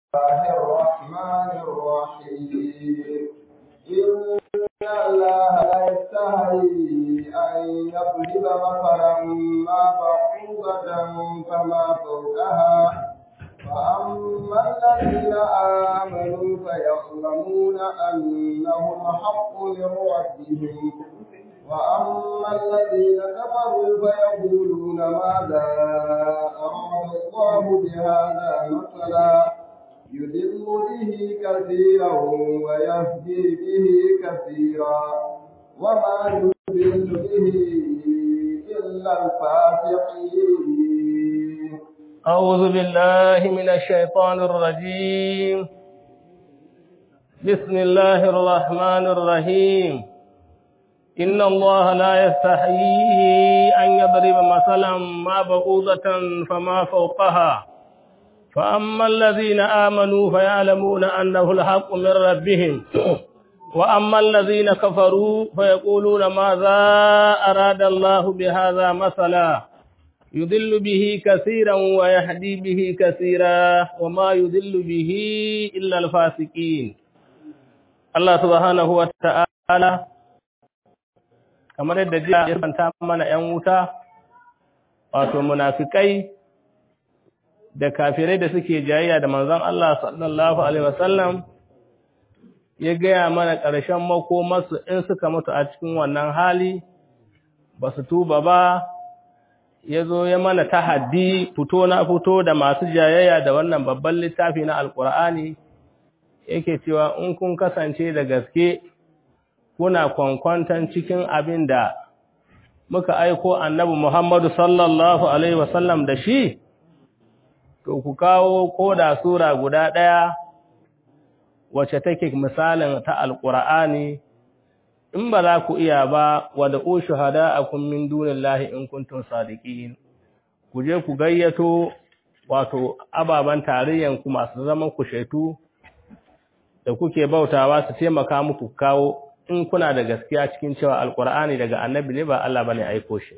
الله الرحمن الرحيم إن الله لا يستحي أن يضرب مثلا ما بعوضة فما فوقها فأما الذين آمنوا فيعلمون أنه الحق من ربهم وأما الذين كفروا فيقولون ماذا أراد الله بهذا مثلا يذل به كثيرا ويهدي به كثيرا وما يذل به إلا الفاسقين أعوذ بالله من الشيطان الرجيم بسم الله الرحمن الرحيم إن الله لا يستحيي أن يضرب مثلا ما بعوضة فما فوقها فأما الذين آمنوا فيعلمون أنه الحق من ربهم وأما الذين كفروا فيقولون ماذا أراد الله بهذا مثلا يضل به كثيرا ويهدي به كثيرا وما يضل به إلا الفاسقين الله سبحانه وتعالى kamar yadda jiya ya fanta mana ‘yan wuta, wato munafikai da kafirai da suke jayayya da manzon Allah sallallahu Alaihi wasallam ya gaya mana ƙarshen makomarsu in suka mutu a cikin wannan hali, ba su tuba ba, ya zo ya mana tahaddi fito na fito da masu jayayya da wannan babban littafi na Alƙur'ani, yake cewa in kun kasance da gaske kuna kwankwantan cikin abin da muka aiko annabi Muhammadu sallallahu Alaihi wasallam da shi, to ku kawo ko da Sura guda ɗaya wacce take misalin ta Alƙur'ani, in ba za ku iya ba, wadda ku shahada a kummin dunin lahi in kuntun sadiƙin, ku je ku gayyato wato ababen tarayyanku masu zaman ku shaitu da kuke bautawa su taimaka muku kawo in kuna da gaskiya cikin cewa alkur'ani daga annabi ne ba Allah bane aiko shi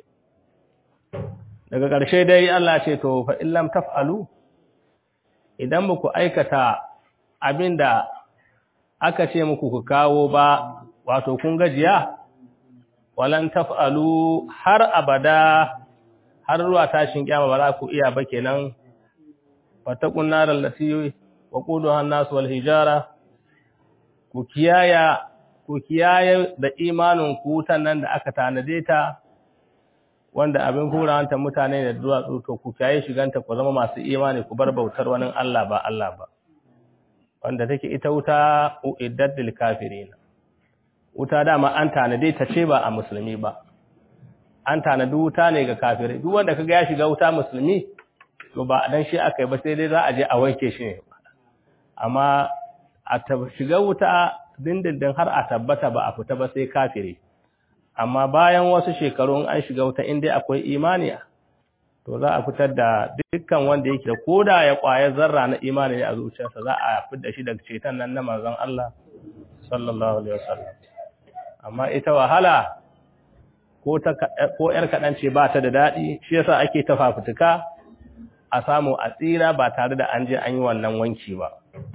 daga ƙarshe dai Allah ce to fa in lam taf'alu idan muku aikata abinda aka ce muku ku kawo ba wato kun gajiya walan taf'alu har abada har ruwa tashin kiyama ba za ku iya ba kenan fatakun naral lati wa quduha an-nas wal hijara ku kiyaya ku kiyaye da imanin ku nan da aka tanade ta wanda abin hurawanta mutane da duwatsu to ku kiyaye shiganta ku zama masu imani ku bar bautar wani Allah ba Allah ba wanda take ita wuta uiddat lil kafirin wuta dama an tanade ta ce ba a musulmi ba an tanadi wuta ne ga kafirai duk wanda kaga ya shiga wuta musulmi to ba dan shi aka yi ba sai dai za a je a wanke shi ne amma a shiga wuta dindindin har a tabbata ba a fita ba sai kafiri amma bayan wasu shekaru an shiga wuta inda akwai imani to za a fitar da dukkan wanda yake da koda ya kwaya zarra na imani ne a zuciyarsa za a fitar shi daga ceton nan na manzon Allah sallallahu alaihi wasallam amma ita wahala ko ta ko yar kadan ce ba ta da dadi shi yasa ake ta fafutuka a samu a tsira ba tare da an je an yi wannan wanki ba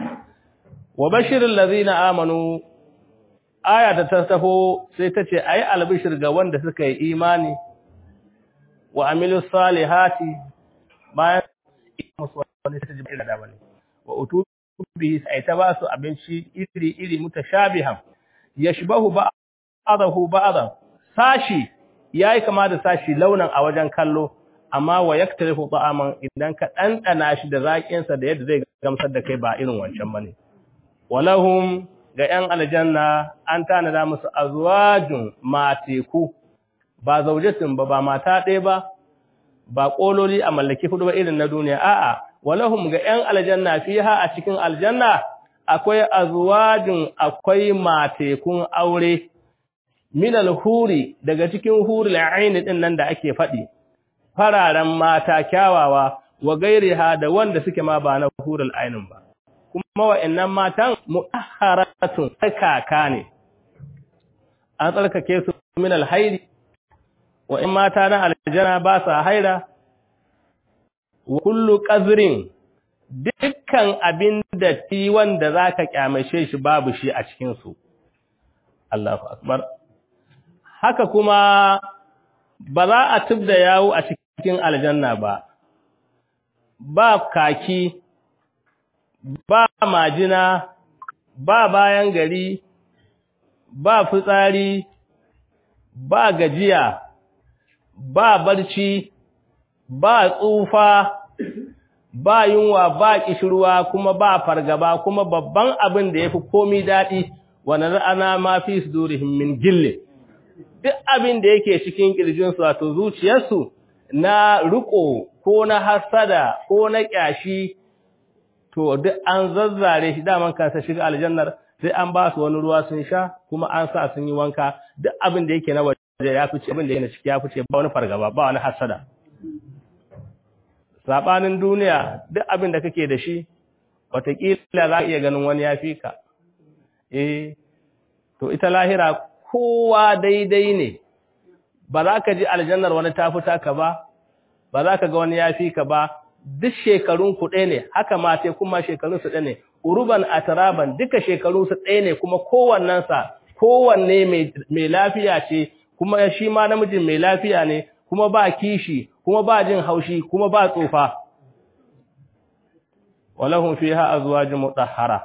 wa bashirin lazina amanu aya da ta tafo sai ta ce ai albishir ga wanda suka yi imani wa amilu salihati bayan musu wani sirri da bane wa utubi sai ta ba su abinci iri iri mutashabihan yashbahu ba'dahu ba'dan sashi yayi kama da sashi launan a wajen kallo amma wa yaktarifu ta'aman idan ka dandana shi da zakin sa da yadda zai gamsar da kai ba irin wancan bane walahum ga ‘yan aljanna an tanada musu azwajun mateku ba zaujatin ba ba mata ɗaya ba ba ƙololi a mallaki hudu ba irin na duniya a'a walahum ga ‘yan aljanna fiha a cikin aljanna akwai azwajun akwai matekun aure minal huri daga cikin huri aini din nan da ake faɗi fararen mata kyawawa wa gairiha da wanda suke ma ba na hurul ainin ba kuma wa'annan matan mu'ahharatun tsakaka ne an tsarkake su min alhairi wa'in mata na aljana ba sa haira wa kullu qazrin duk dukkan abin da ti wanda zaka kyamace shi babu shi a cikin su Allahu akbar haka kuma ba za a tubda yawo a cikin aljanna ba ba kaki ba majina ba bayan gari ba fitsari ba gajiya ba barci ba tsufa ba yunwa ba kishirwa kuma ba fargaba kuma babban abin da yafi komai dadi wannan ana ma fi sudurihim min gille duk abin da yake cikin kirjin su wato zuciyarsu na riko ko na hasada ko na kyashi to duk an zazzare shi daman kansa shiga aljannar sai an ba su wani ruwa sun sha kuma an sa sun yi wanka duk abin da yake na waje ya fice abin da yake na ciki ya fice ba wani fargaba ba wani hasada sabanin duniya duk abin da kake da shi wataƙila za ka iya ganin wani ya fi ka eh to ita lahira kowa daidai ne ba za ka ji aljannar wani ta fita ka ba ba za ka ga wani ya fi ka ba duk shekarun ku ɗaya ne haka ma sai kuma shekarun su ɗaya ne uruban ataraban duka shekarun su ɗaya ne kuma kowannensa kowanne mai lafiya ce kuma shi ma namijin mai lafiya ne kuma ba kishi kuma ba jin haushi kuma ba tsufa walahum fiha azwajun mutahhara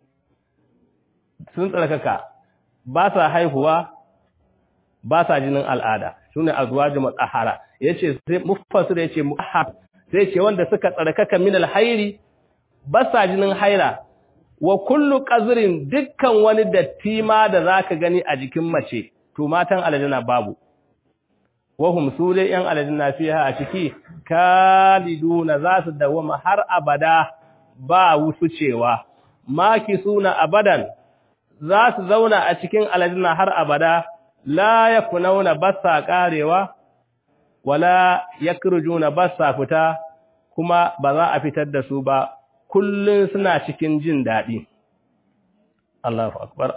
sun tsarkaka ba sa haihuwa ba sa jinin al'ada sune azwajun mutahhara yace sai mufassir yace mutahhar sai ce wanda suka tsarkaka min alhairi ba sa jinin haira wa kullu qazrin dukkan wani datti ma da zaka gani a jikin mace to matan aljanna babu wahum su dai yan aljanna fiha a ciki kaliduna za su dawama har abada ba wusu cewa maki suna abadan za su zauna a cikin aljanna har abada la yakunauna basa karewa wala yakrujuna basa fita kuma ba za a fitar da su ba kullun suna cikin jin daɗi Allahu akbar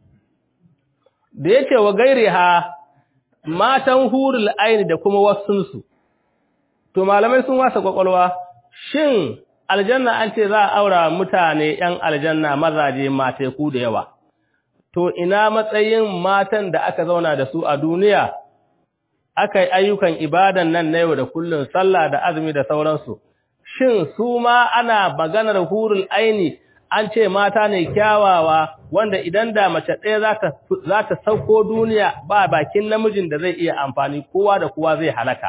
da yake wa gairiha matan hurul aini da kuma wasunsu to malamai sun wasa kwakwalwa shin aljanna an ce za a aura mutane yan aljanna mazaje mateku da yawa to ina matsayin matan da aka zauna da su a duniya aka yi ayyukan ibadan nan na yau da kullun sallah da azumi da sauransu shin su ma ana maganar hurul aini an ce mata ne kyawawa wanda idan da mace ɗaya za ta sauko duniya ba bakin namijin da zai iya amfani kowa da kowa zai halaka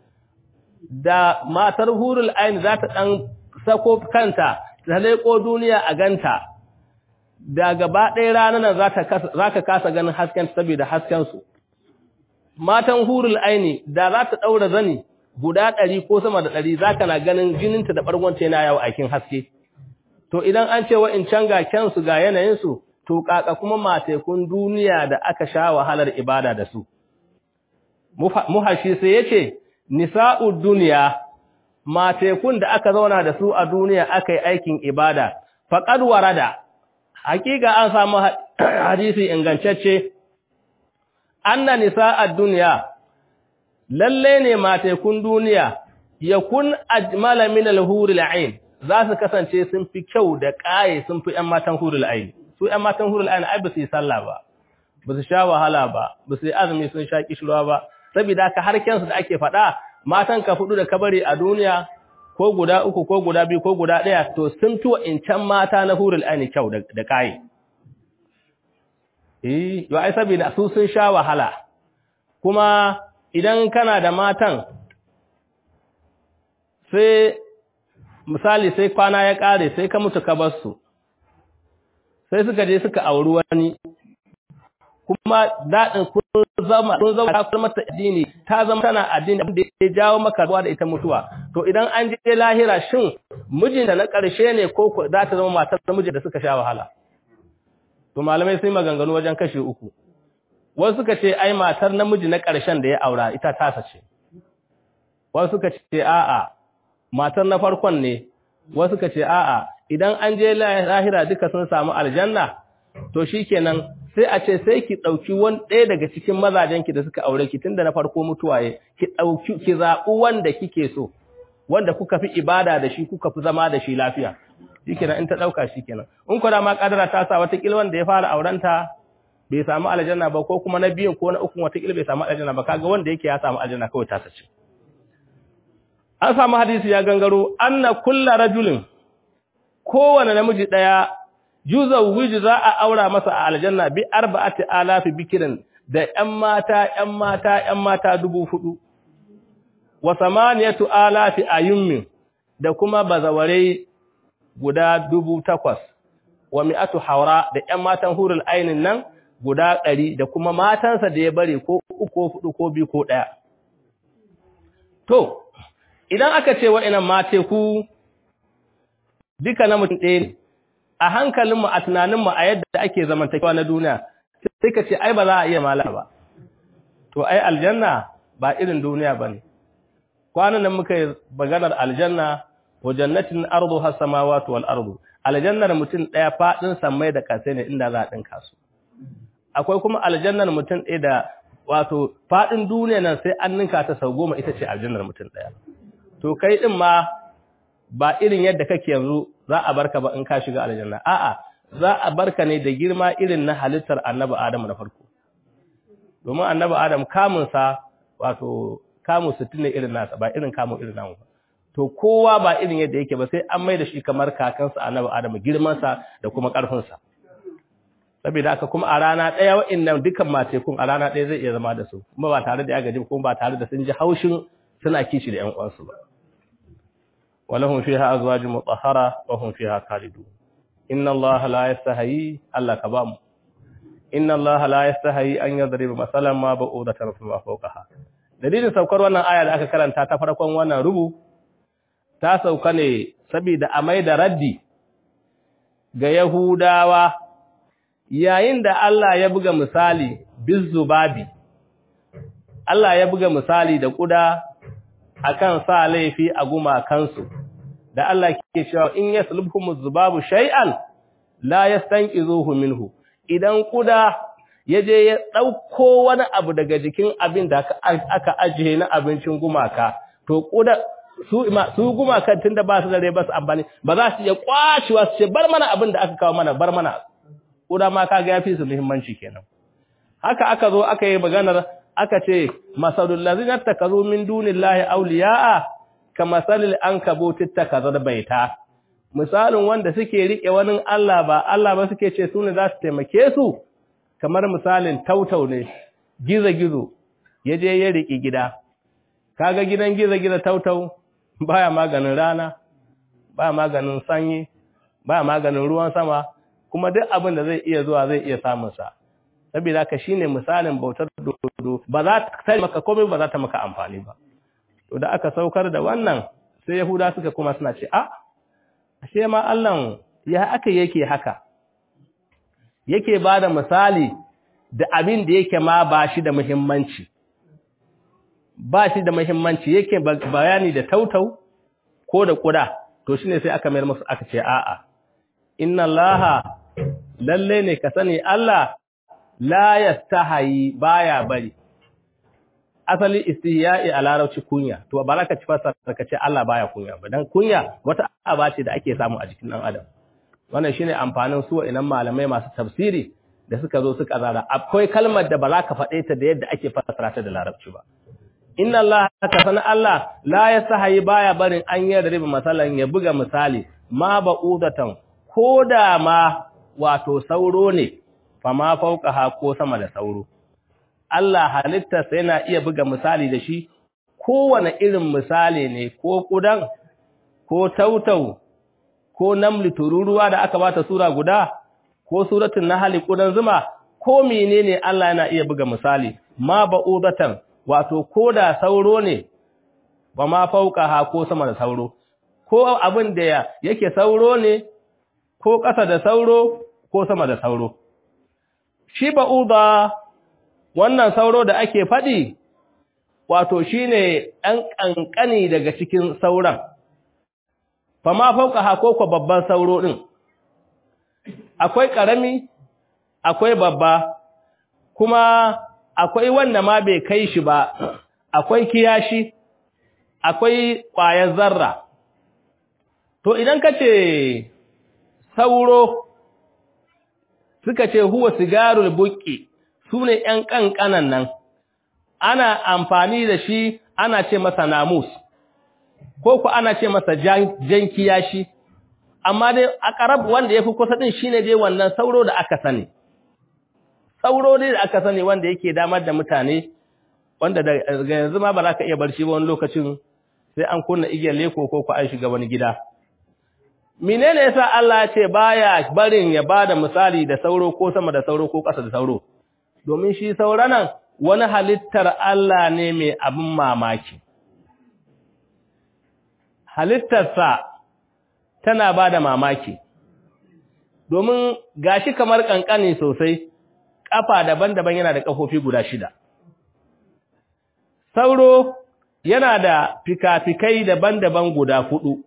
da matar hurul aini za ta ɗan sako kanta ta leƙo duniya a ganta da gaba ɗaya ranar za ka kasa ganin hasken saboda haskensu matan hurul aini da za ta ɗaura zani guda ɗari ko sama da ɗari za ka na ganin jininta da ɓargonta yana yawo aikin haske to idan an ce wa'incan ga kyansu ga yanayinsu to kaka kuma matekun duniya da aka sha wahalar ibada da su muhashi sai yace nisa'ud duniya matekun da aka zauna da su a duniya aka yi aikin ibada faqad warada hakika an samu hadisi ingantacce anna nisa'ad duniya lalle ne matekun duniya yakun ajmala min al-huril 'ain za su kasance sun fi kyau da ƙaye sun fi ‘yan matan hurul aini. Su ‘yan matan hurul aini ai ba su yi sallah ba, ba su sha wahala ba, ba su yi azumi sun sha kishirwa ba, saboda ka harkensu da ake faɗa matan ka fudu da kabari a duniya ko guda uku ko guda biyu ko guda ɗaya to sun fi wa'incan mata na hurul aini kyau da ƙaye. Eh, yau ai saboda su sun sha wahala, kuma idan kana da matan sai misali sai kwana ya ƙare sai ka mutu ka bar su sai suka je suka auri wani kuma daɗin kun zama kun zama ka mata addini ta zama tana addini abin da ya jawo maka ruwa da ita mutuwa to idan an je lahira shin mijinta na ƙarshe ne ko za ta zama matar mijin da suka sha wahala to malamai sai maganganu wajen kashe uku wasu suka ce ai matar namiji na ƙarshen da ya aura ita tasa ce wasu suka ce a'a matar na farkon ne wasu ka ce a'a idan an je lahira duka sun samu aljanna to shikenan sai a ce sai ki dauki wani ɗaya daga cikin mazajenki da suka aure ki tunda na farko mutuwaye ki dauki ki zabu wanda kike so wanda kuka fi ibada da shi kuka fi zama da shi lafiya shikenan in ta dauka shikenan in ko da ma kadara ta sa wata kilwan da ya fara aurenta bai samu aljanna ba ko kuma na biyu ko na uku wata kila bai samu aljanna ba kaga wanda yake ya samu aljanna kawai ta sace an samu hadisi ya gangaro anna kullu rajulin kowane namiji daya juzau wiji za a aura masa a aljanna bi arba'ati alafi bikirin da ƴan mata ƴan mata ƴan mata dubu hudu wa samaniyatu alafi ayummin da kuma bazaware guda dubu takwas wa mi'atu haura da ƴan matan hurul ainin nan guda ɗari da kuma matansa da ya bari ko uku ko hudu ko biyu ko ɗaya to idan aka ce wa'innan mate ku duka na mutum ɗaya ne a hankalinmu a tunaninmu a yadda ake zamantakewa na duniya sai ka ce ai ba za a iya mala ba to ai aljanna ba irin duniya ba ne kwanan nan muka yi maganar aljanna wa jannatin ardu has samawati wal ardu aljannar mutum ɗaya faɗin sammai da kasai ne inda za a ɗinka su akwai kuma aljannar mutum ɗaya da wato faɗin duniya nan sai an ninka ta sau goma ita ce aljannar mutum ɗaya to kai ɗin ma ba irin yadda kake yanzu za a barka ba in ka shiga aljanna a'a za a barka ne da girma irin na halittar annabi Adam na farko domin annabi Adam kamun sa wato kamun 60 ne irin nasa ba irin kamun irin namu ba to kowa ba irin yadda yake ba sai an mai da shi kamar kakansa annabi Adam girman sa da kuma karfin sa saboda haka kuma a rana daya wa'annan dukan matekun a rana daya zai iya zama da su kuma ba tare da ya gaji kuma ba tare da sun ji haushin suna kishi da ƴan uwansu ba ولهم فيها أزواج مطهرة وهم فيها خالدون إن الله لا يستحيي الله كبام إن الله لا يستحيي أن يضرب مثلا ما بعوضة فما فوقها dalilin saukar wannan aya da aka karanta ta farkon wannan rubu ta sauka ne saboda a mai da raddi ga Yahudawa yayin da Allah ya buga misali bizubabi Allah ya buga misali da kuda akan sa laifi a gumakansu da Allah ke cewa in yaslubhum zubabu shay'an la yastanqizuhu minhu idan kuda yaje ya dauko wani abu daga jikin abin da aka ajiye na abincin gumaka to kuda su su gumakan tunda ba su da rai ba su amfani ba za su iya kwashewa su ce bar mana abin da aka kawo mana bar mana kuda ma kaga yafi su muhimmanci kenan haka aka zo aka yi maganar aka ce masalul ladzina takazu min dunillahi awliya'a kamasalil ankabutit takazad baita misalin wanda suke rike wani Allah ba Allah ba suke ce su ne za su taimake su kamar misalin tautau ne gizo-gizo ya je ya riki gida kaga gidan gizo-gizo tautau baya maganin rana baya maganin sanyi baya maganin ruwan sama kuma duk abin da zai iya zuwa zai iya samun sa saboda haka shine misalin bautar dodo ba za ta maka komai ba za ta maka amfani ba to da aka saukar da wannan sai yahuda suka kuma suna ce a ashe ma Allah ya aka yake haka yake bada misali da abin da yake ma ba shi da muhimmanci ba shi da muhimmanci yake bayani da tautau ko da kuda to shine sai aka mayar musu aka ce a'a inna allaha lalle ne ka sani Allah la yastahi baya bari asali istihya'i a larabci kunya to ba za ka ci fasara ka ce Allah baya kunya ba dan kunya wata aba ce da ake samu a jikin dan adam wannan shine amfanin su wa'annan malamai masu tafsiri da suka zo suka zara akwai kalmar da ba za ka faɗe ta da yadda ake fasara ta da larabci ba inna Allah ka sana Allah la yastahi baya barin an yi da riba masalan ya buga misali ma ba'udatan koda ma wato sauro ne fama fauqaha ko sama da sauro Allah halittarsa yana iya buga misali da shi kowane irin misali ne ko kudan ko tautau ko namli tururuwa da aka bata sura guda ko suratul nahl kudan zuma ko menene Allah yana iya buga misali ma ba'udatan wato koda sauro ne ba ma fauqaha ko sama da sauro ko abin da yake sauro ne ko ƙasa da sauro ko sama da sauro shi ba'uda wannan sauro da ake faɗi wato shine ɗan ƙanƙani daga cikin sauran fa ma fauka hakoko babban sauro ɗin akwai ƙarami akwai babba kuma akwai wanda ma bai kai shi ba akwai kiyashi akwai ƙwayar zarra to idan ka ce sauro suka ce huwa sigarul buqqi sune ƴan kankanan nan ana amfani da shi ana ce masa namus ko ku ana ce masa jan kiyashi amma dai aqrab wanda yafi kusa din shine dai wannan sauro da aka sani sauro dai da aka sani wanda yake damar da mutane wanda daga yanzu ma ba za ka iya barci ba wani lokacin sai an kunna igiyar leko ko ku an shiga wani gida menene yasa Allah ya ce baya barin ya bada misali da sauro ko sama da sauro ko ƙasa da sauro domin shi sauranan wani halittar Allah ne mai abin mamaki halittarsa tana bada mamaki domin gashi kamar kankani sosai kafa daban-daban yana da kafofi guda shida sauro yana da fikafikai daban-daban guda hudu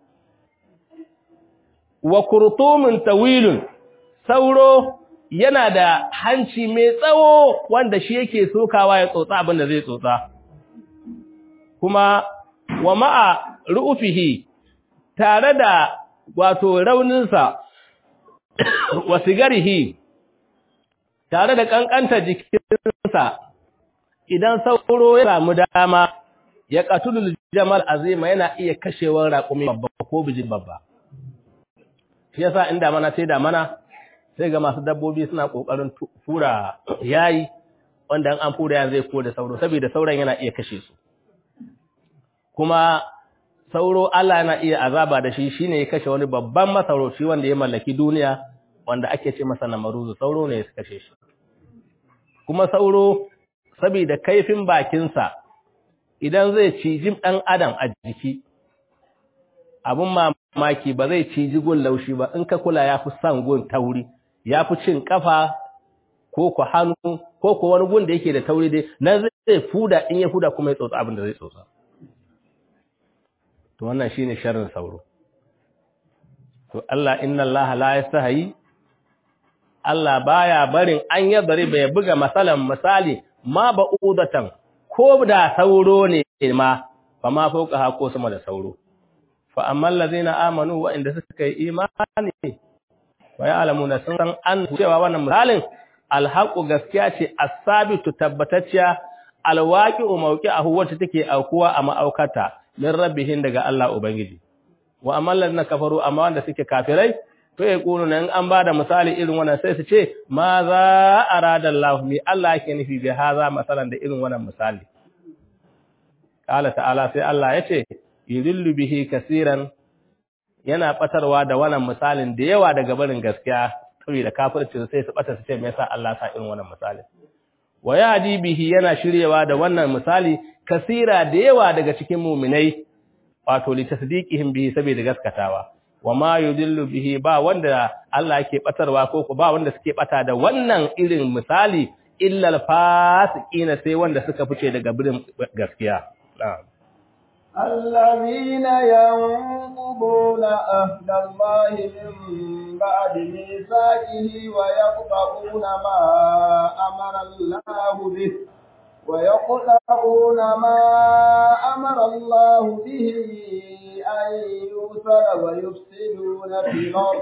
wa kurtumin tawilun sauro yana da hanci mai tsawo wanda shi yake sokawa ya tsotsa abin da zai tsotsa kuma wa ma'a ru'ufihi tare da wato rauninsa wa sigarihi tare da kankanta jikinsa idan sauro ya samu dama ya qatulul jamal azima yana iya kashewar raƙumi babba ko bijin babba shi yasa in damana sai damana sai ga masu dabbobi suna kokarin fura yayi wanda an fura yan zai ko da sauro saboda sauran yana iya kashe su kuma sauro Allah yana iya azaba da shi shine ya kashe wani babban masarauci wanda ya mallaki duniya wanda ake ce masa namaruzu sauro ne ya kashe shi kuma sauro saboda kaifin bakinsa idan zai ciji ɗan adam a jiki abin mamaki ba zai ciji gun laushi ba in ka kula ya fi son gun tauri ya fi cin kafa ko ku hannu ko ku wani gun da yake da tauri dai nan zai fuda in ya fuda kuma ya tsotsa abin da zai tsotsa to wannan shine sharrin sauro to Allah inna Allah la yastahi Allah baya barin an yadari bai buga masalan misali ma ba'udatan ko da sauro ne ma fa ma fauka ha ko sama da sauro fa amma allazina amanu wa inda suka yi imani wa ya'lamuna sun san an cewa wannan misalin alhaqu gaskiya ce as-sabitu tabbatacciya alwaqi'u mawqi'ahu wacce take aukuwa a ma'aukata min rabbihin daga Allah ubangiji wa amma allazina kafaru amma wanda suke kafirai to ya kunu nan an bada misali irin wannan sai su ce ma za arada Allah mi Allah yake nufi bi haza masalan da irin wannan misali qala ta'ala sai Allah yace yudillu bihi kaseeran yana batarwa da wannan misalin da yawa daga barin gaskiya saboda kafirci sai su bata su ce me yasa Allah sa irin wannan misali wa yadi bihi yana shiryewa da wannan misali kasira da yawa daga cikin mu'minai wato li tasdiqihim bihi saboda gaskatawa wa ma yudillu bihi ba wanda Allah yake batarwa ko ba wanda suke bata da wannan irin misali illa al-fasiqina sai wanda suka fice daga birin gaskiya na'am الذين ينقضون أهل الله من بعد ميثاقه ويقطعون ما أمر الله به ويقطعون ما أمر الله به أن يوصل ويفسدون في الأرض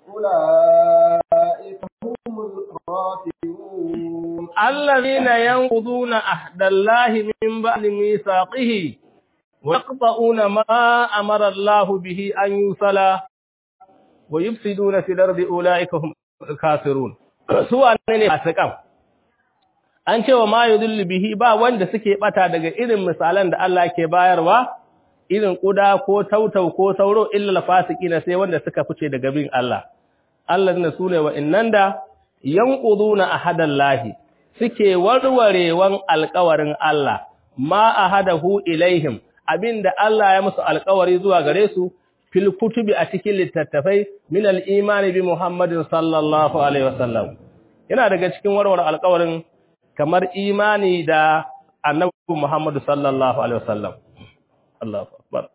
أولئك هم الخاسرون الذين ينقضون عهد الله من بعد ميثاقه ويقطعون ما أمر الله به أن يوصل ويفسدون في الأرض أولئك هم الخاسرون سواء ne fasikan an cewa ma yudillu bihi ba wanda suke bata daga irin misalan da Allah ke bayarwa irin kuda ko tautau ko sauro illa fasiqina sai wanda suka fice daga bin Allah Allah ne sune wa innan da yanquduna ahadallahi suke warwarewan alƙawarin Allah ma ahadahu ilaihim abinda Allah ya musu alƙawari zuwa gare su fil kutubi a cikin littattafai min al-imani bi Muhammadin sallallahu alaihi wasallam yana daga cikin warware alƙawarin kamar imani da annabi Muhammadu sallallahu alaihi wasallam Allahu akbar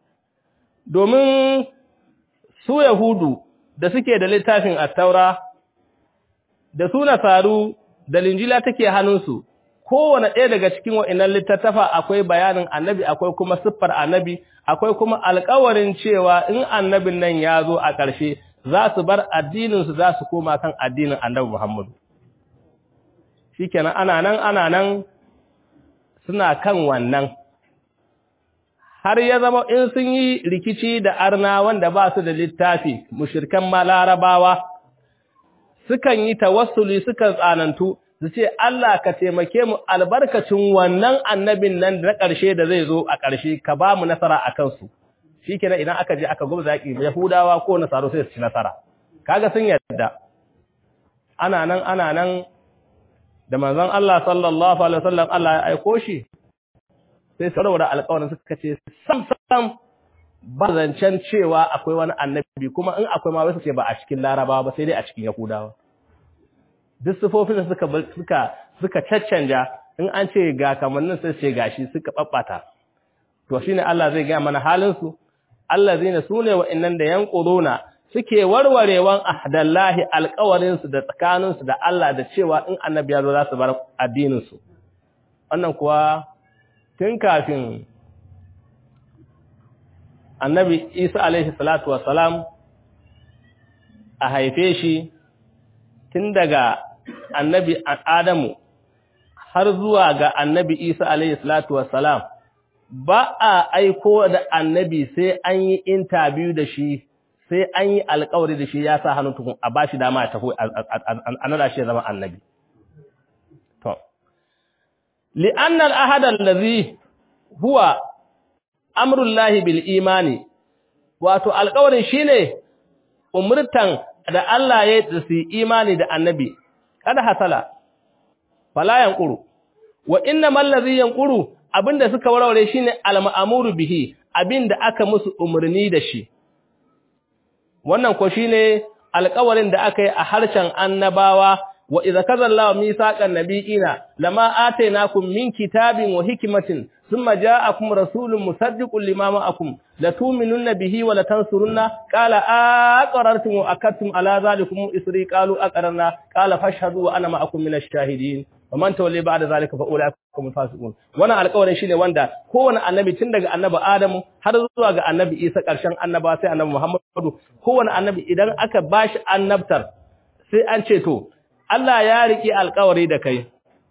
domin su yahudu da suke da littafin at-taura da su nasaru da linjila take hannunsu kowane ɗaya daga cikin wa'innan littattafa akwai bayanin annabi akwai kuma siffar annabi akwai kuma alƙawarin cewa in annabin nan ya zo a ƙarshe za su bar addinin su za su koma kan addinin Annabi Muhammad shikenan ana nan ana nan suna kan wannan har ya zama in sun yi rikici da arna wanda ba su da littafi mushirkan malarabawa sukan yi tawassuli sukan tsanantu su ce Allah ka taimake mu albarkacin wannan annabin nan na ƙarshe da zai zo a ƙarshe ka ba mu nasara a kansu shi kenan idan aka je aka gubza yaƙi yahudawa ko nasaru sai su ci nasara kaga sun yarda ana nan ana nan da manzon Allah sallallahu alaihi wasallam Allah ya aiko shi sai su raura alƙawarin suka ce sam sam ba zancen cewa akwai wani annabi kuma in akwai ma wasu ce ba a cikin larabawa ba sai dai a cikin yahudawa duk sufofin da suka suka suka caccanja in an ce ga kamannin sai ce gashi suka babbata to shine Allah zai ga mana halin su allazina sune wa'annan da yanquduna suke warwarewan ahdallahi alƙawarin su da tsakanin su da Allah da cewa in annabi ya zo za su bar addinin su wannan kuwa tun kafin annabi Isa alaihi salatu wassalam a haife shi tun daga annabi Adamu har zuwa ga annabi Isa alaihi salatu wassalam ba a aiko da annabi sai an yi interview da shi sai an yi alkawari da shi ya sa hannu tukun a bashi dama ya tafi a nada shi ya zama annabi to li'anna al-ahad allazi huwa amrullahi bil imani wato alkawarin shine umurtan da Allah ya yi su imani da annabi kada hasala fala yanquru wa innamal ladhi yanquru abinda suka warware shine al-ma'muru bihi abinda aka musu umurni da shi wannan ko shine alƙawarin da aka yi a harshen annabawa wa idza kazallahu misaqan nabiyina lama atainakum min kitabin wa hikmatin thumma ja'akum rasulun musaddiqun lima ma'akum latu'minunna bihi wa latansurunna qala aqarartum wa akadtum ala zalikum isri qalu aqarna qala fashhadu wa ana ma'akum minash shahidin wa man tawalla ba'da zalika fa ulaikum fasiqun wannan alƙawarin shine wanda kowanne annabi tun daga annabi Adamu har zuwa ga annabi Isa ƙarshen annaba sai annabi Muhammadu kowanne annabi idan aka bashi annabtar sai an ce to Allah ya riki alƙawari da kai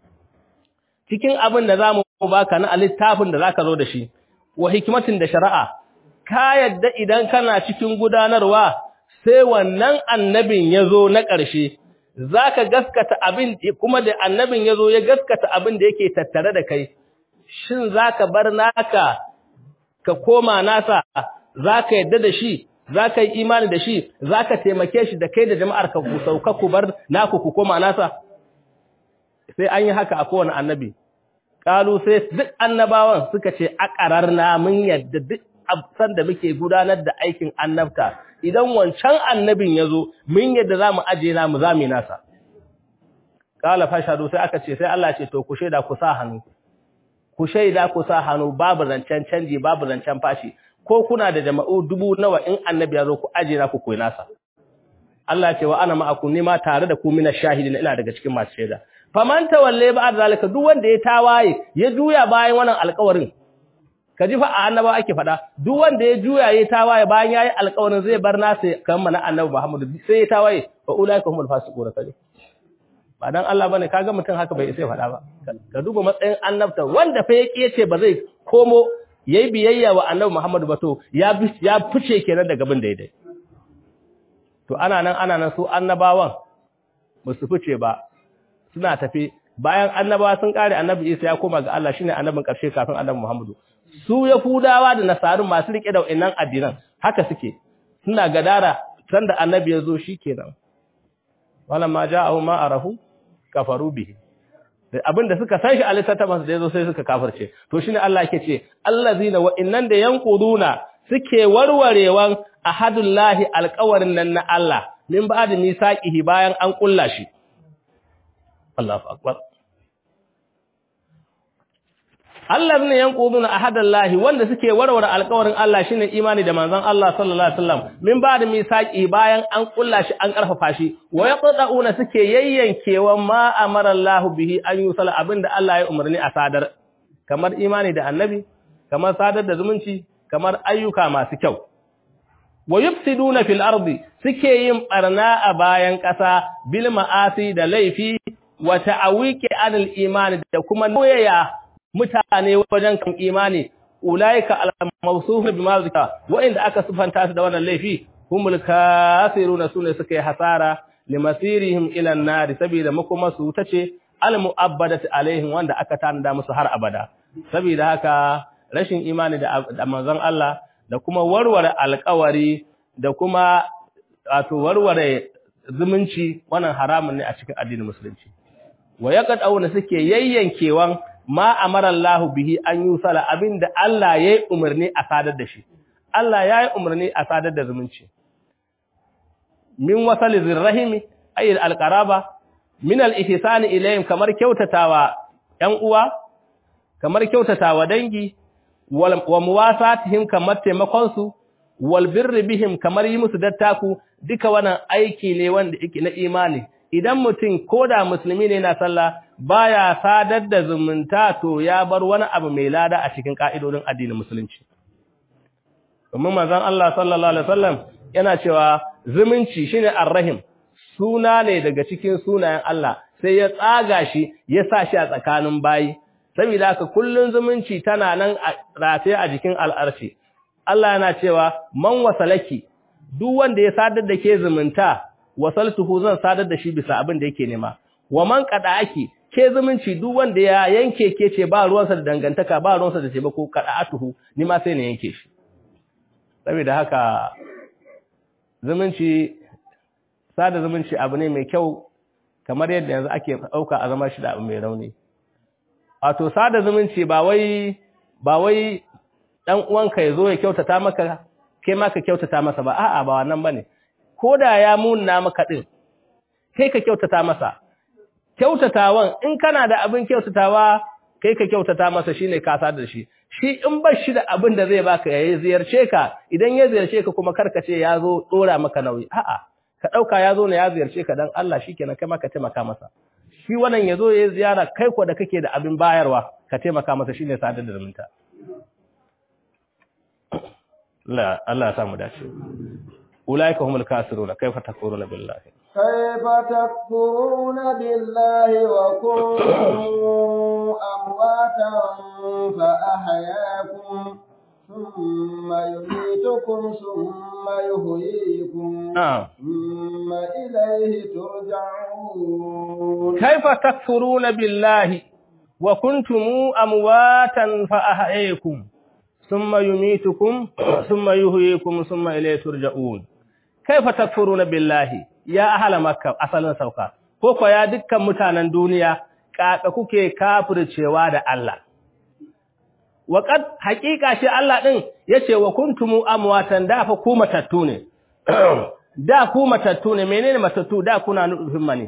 cikin abin da zamu baka na littafin da zaka zo da shi wa hikmatin da shari'a ka yadda idan kana cikin gudanarwa sai wannan annabin yazo na ƙarshe zaka gaskata abin kuma da annabin yazo ya gaskata abin da yake tattare da kai shin zaka bar naka ka koma nasa zaka yadda da shi zaka yi imani da shi zaka taimake shi da kai da jama'ar ka ku sauka ku bar naku ku koma nasa sai an yi haka a kowane annabi kalu sai duk annabawan suka ce aqararna mun yadda duk san da muke gudanar da aikin annabta idan wancan annabin yazo mun yadda zamu aje na mu zame nasa kala fashadu sai aka ce sai Allah ce to ku shaida ku sa hannu ku shaida ku sa hannu babu zancen canji babu zancen fashi ko kuna da jama'u dubu nawa in annabi yazo ku aje na ku koyi nasa Allah ce wa ana ma'akum ni ma tare da ku mina shahidin ina daga cikin masu shaida faman tawalle ba zalika duk wanda ya tawaye ya juya bayan wannan alƙawarin ka ji fa a annaba ake faɗa duk wanda ya juya ya tawaye bayan yayi alƙawarin zai bar nasa kan mana annabi Muhammad sai ya tawaye fa ulaika humul fasiqun kaje ba dan Allah bane kaga mutum haka bai sai faɗa ba ka duba matsayin annabta wanda fa yake yace ba zai komo yayi biyayya wa annabi Muhammad ba to ya ya fice kenan daga bin daidai to ana nan ana nan su annabawan ba su fice ba suna tafi bayan annabawa sun kare annabi Isa ya koma ga Allah shine annabin karshe kafin annabi Muhammadu su yahudawa da nasarun masu rike da wannan addinan haka suke suna gadara sanda annabi ya zo shikenan walamma ja'ahu ma arafu kafaru bihi abinda suka san shi a littattafan da yazo sai suka kafirce to shine Allah yake ce allazina wa innan da yanquduna suke warwarewan ahadullahi alqawarin nan na Allah min ba'da misaqihi bayan an kulla shi Allahu akbar Allah ne yanquduna ahadallahi wanda suke warware alƙawarin Allah shine imani da manzon Allah sallallahu alaihi wasallam min ba'da misaqi bayan an kulla shi an karfafa shi wa yaqdauna suke yayyankewa ma amara Allah bihi an yusala abinda Allah ya umarni a sadar kamar imani da annabi kamar sadar da zumunci kamar ayyuka masu kyau wa yufsiduna fil ardi suke yin barna a bayan ƙasa bil ma'asi da laifi wa ta'awiki anil imani da kuma noyaya mutane wajen kan imani ulaika al-mawsuf bima zika wa inda aka sufanta su da wannan laifi humul kafiruna sune suka yi hasara limasirihim ila an-nar saboda makoma su tace al-mu'abbadat alaihim wanda aka tanada musu har abada saboda haka rashin imani da manzon Allah da kuma warware alƙawari da kuma wato warware zumunci wannan haramun ne a cikin addinin musulunci wa yaqaduna suke yayyankewan ma amara Allah bihi an yusala abinda Allah yayi umarni a sadar da shi Allah yayi umarni a sadar da zumunci min wasali zirrahimi ay alqaraba min al-ihsani ilayhim kamar kyautatawa ɗan uwa kamar kyautatawa dangi wa muwasatihim kamar taimakon su wal birri bihim kamar yi musu dattaku duka wannan aiki ne wanda yake na imani idan mutum koda musulmi ne na sallah baya sadar da zumunta to ya bar wani abu mai lada a cikin ka'idodin addinin musulunci domin manzon Allah sallallahu alaihi wasallam yana cewa zumunci shine arrahim suna ne daga cikin sunayen Allah sai ya tsaga shi ya sa shi a tsakanin bayi saboda haka kullun zumunci tana nan rataye a jikin al'arshi Allah yana cewa man wasalaki duk wanda ya sadar da ke zumunta wasaltuhu zan sadar da shi bisa abin da yake nema wa man qada'aki ke zumunci duk wanda ya yanke ke ce ba ruwansa da dangantaka ba ruwansa da taimako qada'atuhu ni ma sai ne yanke shi saboda haka zumunci sada zumunci abu ne mai kyau kamar yadda yanzu ake dauka a zama shi da abu mai rauni wato sada zumunci ba wai ba wai dan uwanka yazo ya kyautata maka kai ma ka kyautata masa ba a'a ba wannan bane koda ya munna maka din kai ka kyautata masa kyautatawan in kana da abin kyautatawa kai ka kyautata masa shine ka sadar da shi shi in ba shi da abin da zai baka ya ziyarce ka idan ya ziyarce ka kuma karka ce ya zo dora maka nauyi a'a ka dauka ya zo ne ya ziyarce ka dan Allah shikenan kai ma ka taimaka masa shi wannan ya zo ya ziyara kai ko da kake da abin bayarwa ka taimaka masa shine sadar da zumunta Allah Allah ya samu dace ulaika humul kasiruna kaifa takfuruna billahi kaifa takfuruna billahi wa kuntum amwatan fa ahyaakum thumma yumitukum thumma yuhyikum thumma ilayhi turja'un kaifa takfuruna billahi wa kuntum amwatan fa ahyaakum ثم يميتكم ثم يحييكم ثم إليه ترجعون كيف تكفرون بالله يا أهل مكة أصلا سوكا koko ya dukkan mutanen duniya kaka kuke kafircewa da Allah waqad haqiqa shi Allah din yace wa kuntumu amwatan da fa ku matattu ne da ku matattu ne menene matattu da kuna nufin mani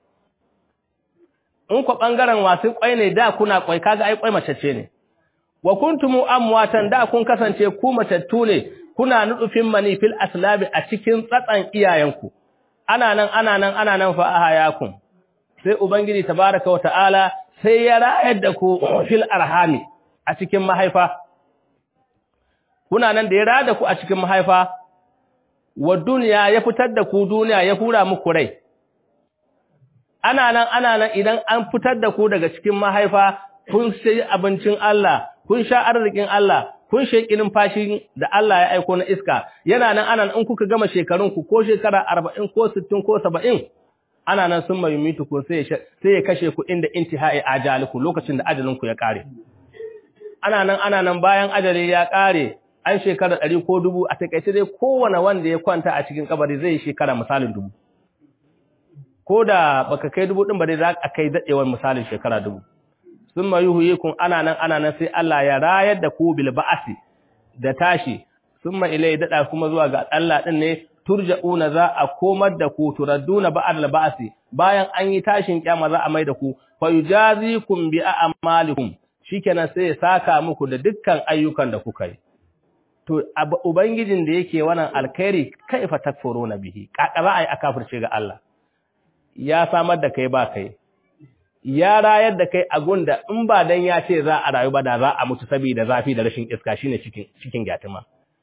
in ku bangaren wasu kwai ne da kuna kwai kaga ai kwai macece ne wa kuntumu amwatan da kun kasance ku matattu ne kuna nufin mani fil aslabi a cikin tsatsan iyayenku ana nan ana nan ana nan fa ahayakum sai ubangiji tabaraka wa ta'ala sai ya rayar da ku fil arhami a cikin mahaifa kuna nan da ya rayar da ku a cikin mahaifa wa duniya ya fitar da ku duniya ya hura muku rai ana nan ana nan idan an fitar da ku daga cikin mahaifa kun sai abincin Allah kun sha arzikin Allah kun sheki numfashin da Allah ya aiko na iska yana nan anan in kuka gama shekarun ku ko shekara 40 ko 60 ko 70 ana nan sun mai mitu ko sai sai ya kashe ku inda intihai ajaliku lokacin da ajalin ku ya kare ana nan ana nan bayan ajali ya kare an shekara 100 ko 1000 a takeice dai kowane wanda ya kwanta a cikin kabari zai yi shekara misalin dubu ko da baka kai dubu din ba dai za ka kai dadewar misalin shekara dubu sun ma yuhuyikun ana nan ana nan sai Allah ya rayar da ku bil ba'asi da tashi sun ma ilai dada kuma zuwa ga Allah din ne turja'una za a komar da ku turadduna ba'al ba'asi bayan an yi tashin kiyama za a mai da ku fa yujazikum bi a'malikum shikenan sai ya saka muku da dukkan ayyukan da kuka yi to ubangijin da yake wannan alkhairi kaifa takfuruna bihi kakaba ai akafirce ga Allah ya samar da kai ba kai ya rayar da kai a gunda in ba dan ya ce za a rayu ba da za a mutu saboda zafi da rashin iska shine cikin cikin gyatima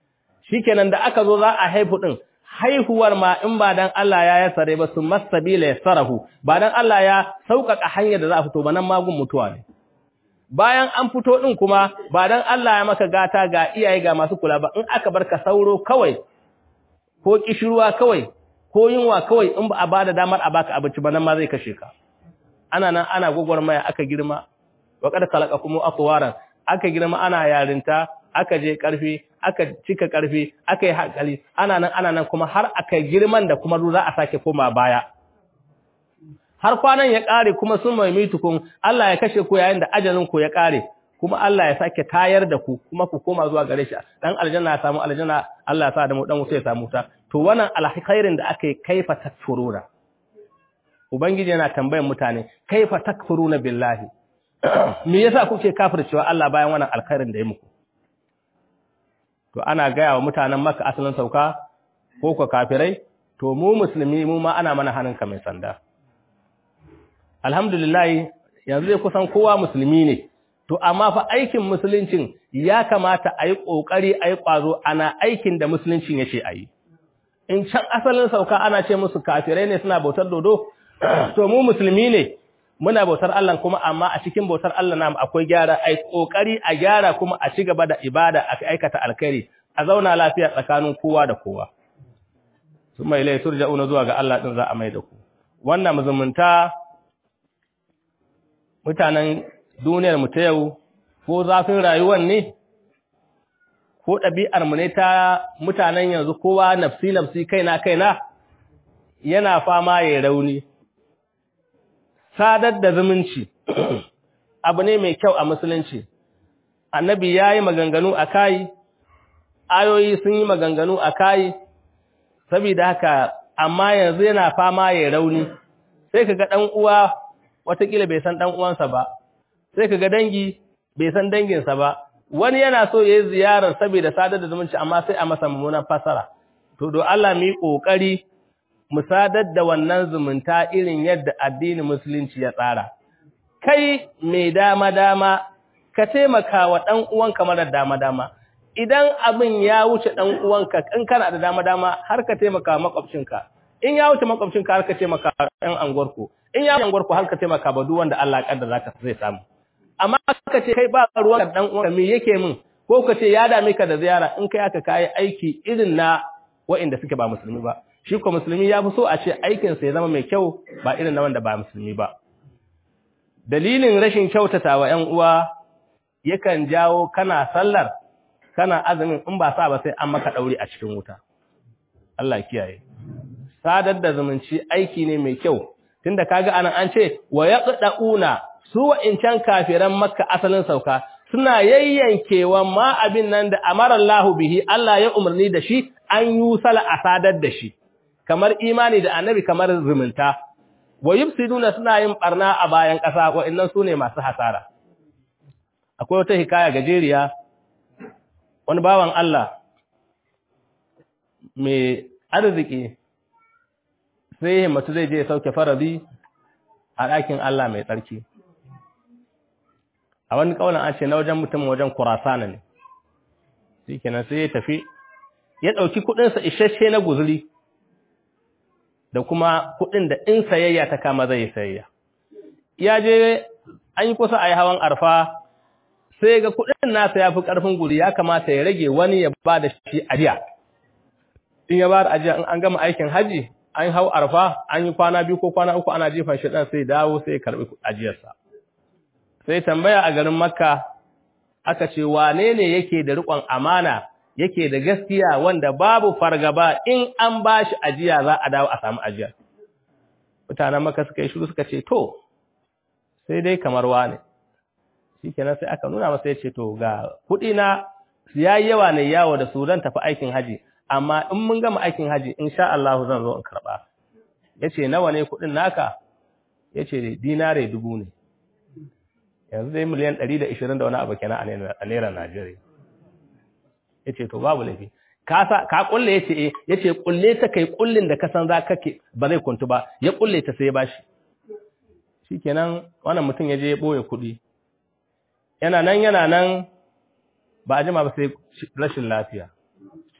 shikenan da aka zo za a haifu din haihuwar ma in ba dan Allah ya yasare ba su masabila yasarahu ba dan Allah ya sauƙaƙa hanyar da za a fito ba nan magun mutuwa ne bayan an fito din kuma ba dan Allah ya maka gata ga iyaye ga masu kula ba in aka barka sauro kawai ko kishirwa kawai ko yunwa kawai in ba a bada damar a baka abinci ba nan ma zai kashe ka ana nan ana gwagwarmaya aka girma wa kad khalaqakum atwaran aka girma ana yarinta aka je karfi aka cika karfi aka yi hakali ana nan ana nan kuma har aka girman da kuma za a sake koma baya har kwanan ya kare kuma sun mai mitukun Allah ya kashe ku yayin da ajalin ku ya kare kuma Allah ya sake tayar da ku kuma ku koma zuwa gare shi dan aljanna ya samu aljanna Allah ya sa da mu dan wuta ya samu ta to wannan alkhairin da aka yi kaifa takfuruna ubangiji yana tambayan mutane kaifa takfuruna billahi me yasa kuke kafircewa Allah bayan wannan alkhairin da ya muku to ana gaya wa mutanen Makka asalin sauka ko ko kafirai to mu musulmi mu ma ana mana hannunka mai sanda alhamdulillah yanzu dai kusan kowa musulmi ne to amma fa aikin musuluncin ya kamata a yi ƙoƙari a yi ƙwazo ana aikin da musuluncin ya ce a yi in can asalin sauka ana ce musu kafirai ne suna bautar dodo to mu musulmi ne muna bautar Allah kuma amma a cikin bautar Allah namu akwai gyara ai kokari a gyara kuma a ci gaba da ibada a aikata alkhairi a zauna lafiya tsakanin kowa da kowa summa ilai turja'una zuwa ga Allah din za a mai da ku wannan muzumunta mutanen duniyar mu ta yau ko zafin rayuwar ne ko ɗabi'ar mu ne ta mutanen yanzu kowa nafsi nafsi kaina kaina yana fama ya rauni sadar da zumunci abu ne mai kyau a musulunci annabi ya yi maganganu a kayi ayoyi sun yi maganganu a kayi saboda haka amma yanzu yana fama ya rauni sai ka ga ɗan uwa watakila bai san ɗan uwansa ba sai ka ga dangi bai san danginsa ba wani yana so ya yi ziyarar saboda sadar da zumunci amma sai a masa mummunan fasara to do Allah mu yi ƙoƙari mu sadar da wannan zumunta irin yadda addinin musulunci ya tsara. Kai mai dama-dama, ka taimaka wa ɗan uwanka mara dama-dama, idan abin ya wuce ɗan uwanka in kana da dama-dama har ka taimaka makwabcinka, in ya wuce makwabcinka har ka taimaka ɗan anguwarku, in ya wuce anguwarku har ka taimaka ba duk wanda Allah ƙadda za ka zai samu. Amma ka ce kai ba ruwan ɗan uwanka me yake min, ko ka ce ya dame ka da ziyara in kai aka kayi aiki irin na wa'inda suke ba musulmi ba. shi ko musulmi ya fi so a ce aikinsa ya zama mai kyau ba irin na wanda ba musulmi ba. Dalilin rashin kyautata wa ‘yan uwa yakan jawo kana sallar, kana azumin in ba sa ba sai an maka ɗauri a cikin wuta. Allah kiyaye. Sadar da zumunci aiki ne mai kyau, tunda kaga anan an ce, wa ya ɗaɗa'una su wa'incan kafiran makka asalin sauka, suna yayyankewa ma abin nan da amarallahu bihi Allah ya umarni da shi an yi sala a sadar da shi. kamar imani da annabi kamar zumunta wa yufsiduna suna yin barna a bayan ƙasa wa'annan sune masu hasara akwai wata hikaya gajeriya wani bawan Allah mai arziki sai himmatu zai je sauke farazi a ɗakin Allah mai tsarki a wani kaunan an ce na wajen mutum wajen kurasana ne shi kenan sai ya tafi ya ɗauki kuɗinsa isasshe na guzuri da kuma kuɗin da in sayayya ta kama zai sayayya. Ya je an yi kusa a yi hawan arfa sai ga kuɗin nasa ya fi ƙarfin guri ya kamata ya rage wani ya ba da shi ajiya. In ya ba da ajiya in an gama aikin haji an hau arfa an yi kwana biyu ko kwana uku ana jifan shi ɗan sai dawo sai ya karɓi ajiyarsa. Sai tambaya a garin Makka aka ce wane ne yake da riƙon amana yake da gaskiya wanda babu fargaba in an ba shi ajiya za a dawo a samu ajiya. Mutanen maka suka yi shiru suka ce, To, sai dai kamar wane. Shi kenan sai aka nuna masa ya ce, To, ga kuɗi na ya yi yawa ne yawo da su zan tafi aikin haji, amma in mun gama aikin haji, in sha Allah zan zo in karɓa. Ya ce, Nawa ne kuɗin naka? Ya ce, Dinare dubu ne. Yanzu dai miliyan ɗari da ishirin da wani abu kenan a naira Najeriya. ya ce to babu laifi ka kulle ya ce ya ce kulle ta kai kullin da ka san za ka ba zai kuntu ba ya kulle ta sai ya bashi shi kenan wannan mutum ya je ya ɓoye kuɗi yana nan yana nan ba a jima ba sai rashin lafiya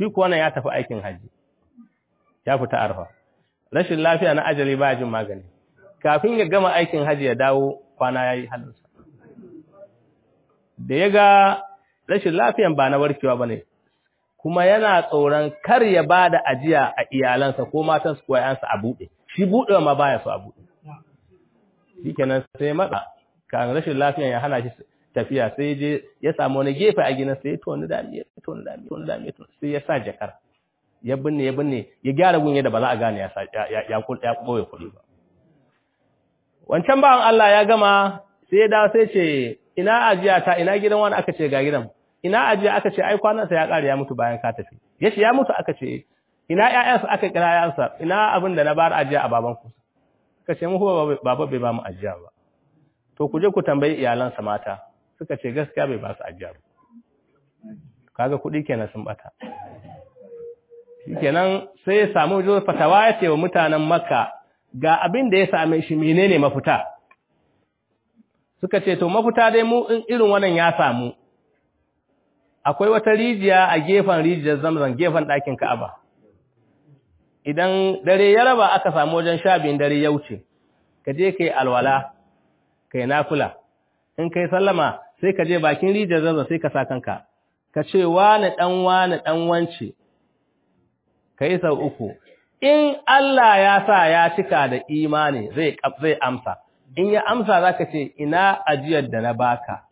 shi kuwa nan ya tafi aikin haji ya fita arfa rashin lafiya na ajali ba jin magani kafin ya gama aikin haji ya dawo kwana ya yi halinsa da ya ga rashin lafiyan ba na warkewa ba ne kuma yana tsoron kar ya ba da ajiya a iyalansa ko matansu ko ‘yansa a buɗe shi buɗewa ma baya so a buɗe shi kenan sai matsa kan rashin lafiyan ya hana shi tafiya sai je ya samu wani gefe a gina sai ya toni dami ya toni dami toni dami sai ya sa jakar ya binne ya binne ya gyara gun yadda ba za a gane ya ya ɓoye kuɗi ba wancan bawan Allah ya gama sai ya dawo sai ce ina ajiya ta ina gidan wani aka ce ga gidan ina ajiya aka ce ai kwanansa ya ƙare ya mutu bayan ka tafi yace ya mutu aka ce ina ƴaƴansa aka kira ƴaƴansa ina abin da na bar ajiya a baban ku suka ce mu baba bai ba mu ajiya ba to ku je ku tambayi iyalansa mata suka ce gaskiya bai ba su ajiya ba kaga kuɗi kenan sun bata shikenan sai ya samu jo fatawa ya ce wa mutanen makka ga abin da ya same shi menene mafita suka ce to mafita dai mu in irin wannan ya samu akwai wata rijiya a gefen rijiyar zamzam gefen ɗakin ka'aba idan dare ya raba aka samu wajen sha biyun dare ya wuce ka je kai alwala kai nafila in kai sallama sai ka je bakin rijiyar zamzam sai ka sa kanka ka ce wani dan wani dan wance kai sau uku in Allah ya sa ya cika da imani zai zai amsa in ya amsa zaka ce ina ajiyar da na baka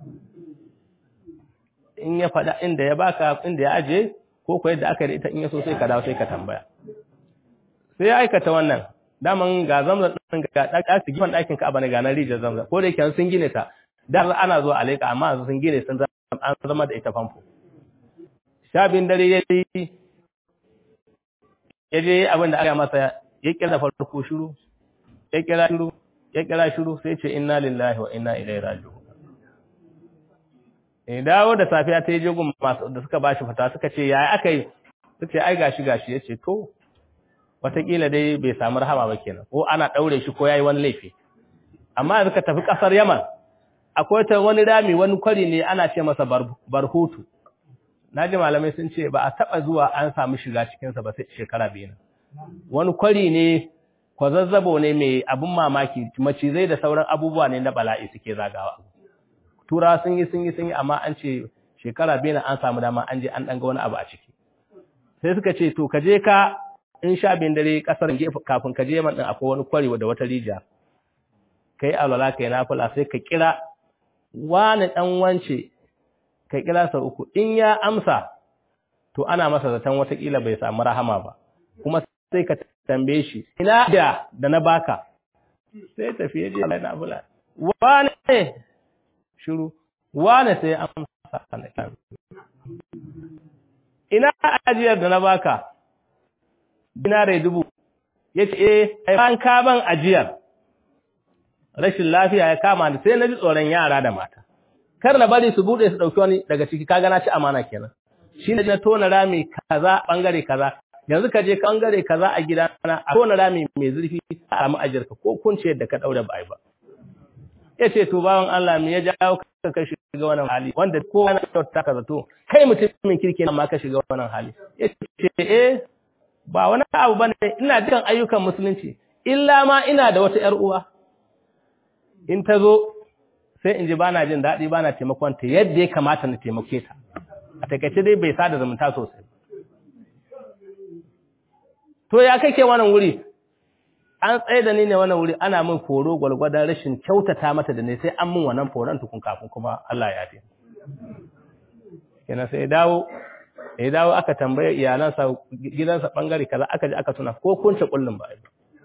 in ya faɗa inda ya baka inda ya aje ko ko yadda aka da ita in ya so sai ka dawo sai ka tambaya sai ya aikata wannan daman ga zamzam din ga ɗaki gifan ɗakin ka abana ga na rijiyar zamzam ko da yake sun gine ta da ana zuwa alaika amma yanzu sun gine sun an zama da ita famfo shabin dare ya yi ya je abin da aka masa ya kira da farko shiru ya kira shiru ya kira shiru sai ce inna lillahi wa inna ilaihi raji'un eh dawo da safiya ta je gun masu da suka bashi fata suka ce yaya aka yi suka ce ai gashi gashi yace to wataƙila dai bai samu rahama ba kenan ko ana daure shi ko yayi wani laifi amma yanzu ka tafi kasar Yaman akwai ta wani rami wani kwari ne ana ce masa barhutu naji malamai sun ce ba a taba zuwa an samu shiga cikin sa ba sai shekara biyu wani kwari ne kwazazzabo ne mai abun mamaki macizai da sauran abubuwa ne na bala'i suke zagawa tura sun yi sun yi sun yi amma an ce shekara biyu an samu dama an je an ɗanga wani abu a ciki sai suka ce to ka je ka in sha bin dare kasar gefe kafin ka je man din akwai wani kwari da wata rija kai alwala kai nafila sai ka kira wani dan wance ka kira sa uku in ya amsa to ana masa zaton watakila bai samu rahama ba kuma sai ka tambaye shi ina da da na baka sai tafiye je Allah na bula wani shiru wane sai amsa kana ina ajiyar da na baka dinare dubu yace eh an ka ban ajiyar rashin lafiya ya kama ni sai na ji tsoron yara da mata kar na bari su bude su dauki wani daga ciki kaga na ci amana kenan shine na tona rami kaza bangare kaza yanzu ka je bangare kaza a gidana a tona rami mai zurfi a samu ajiyarka ko kunce da ka daure ba ai ba ya ce to bawan Allah me ya jawo ka ka shiga wannan hali wanda kowa na kyauta ka zato kai mutumin kirki amma ka shiga wannan hali ya ce eh ba wani abu bane ina dukan ayyukan musulunci illa ma ina da wata ƴar uwa in ta zo sai in ji bana jin daɗi bana taimakon ta yadda ya kamata na taimake ta a takaice dai bai sada zumunta sosai to ya kake wannan wuri an tsaye da ni ne wannan wuri ana min foro gwalgwadon rashin kyautata mata da ne sai an min wannan foron tukun kafin kuma Allah ya yafe kenan sai dawo ya dawo aka tambaye iyalansa gidansa bangare kaza aka ji aka tuna ko kunce kullun ba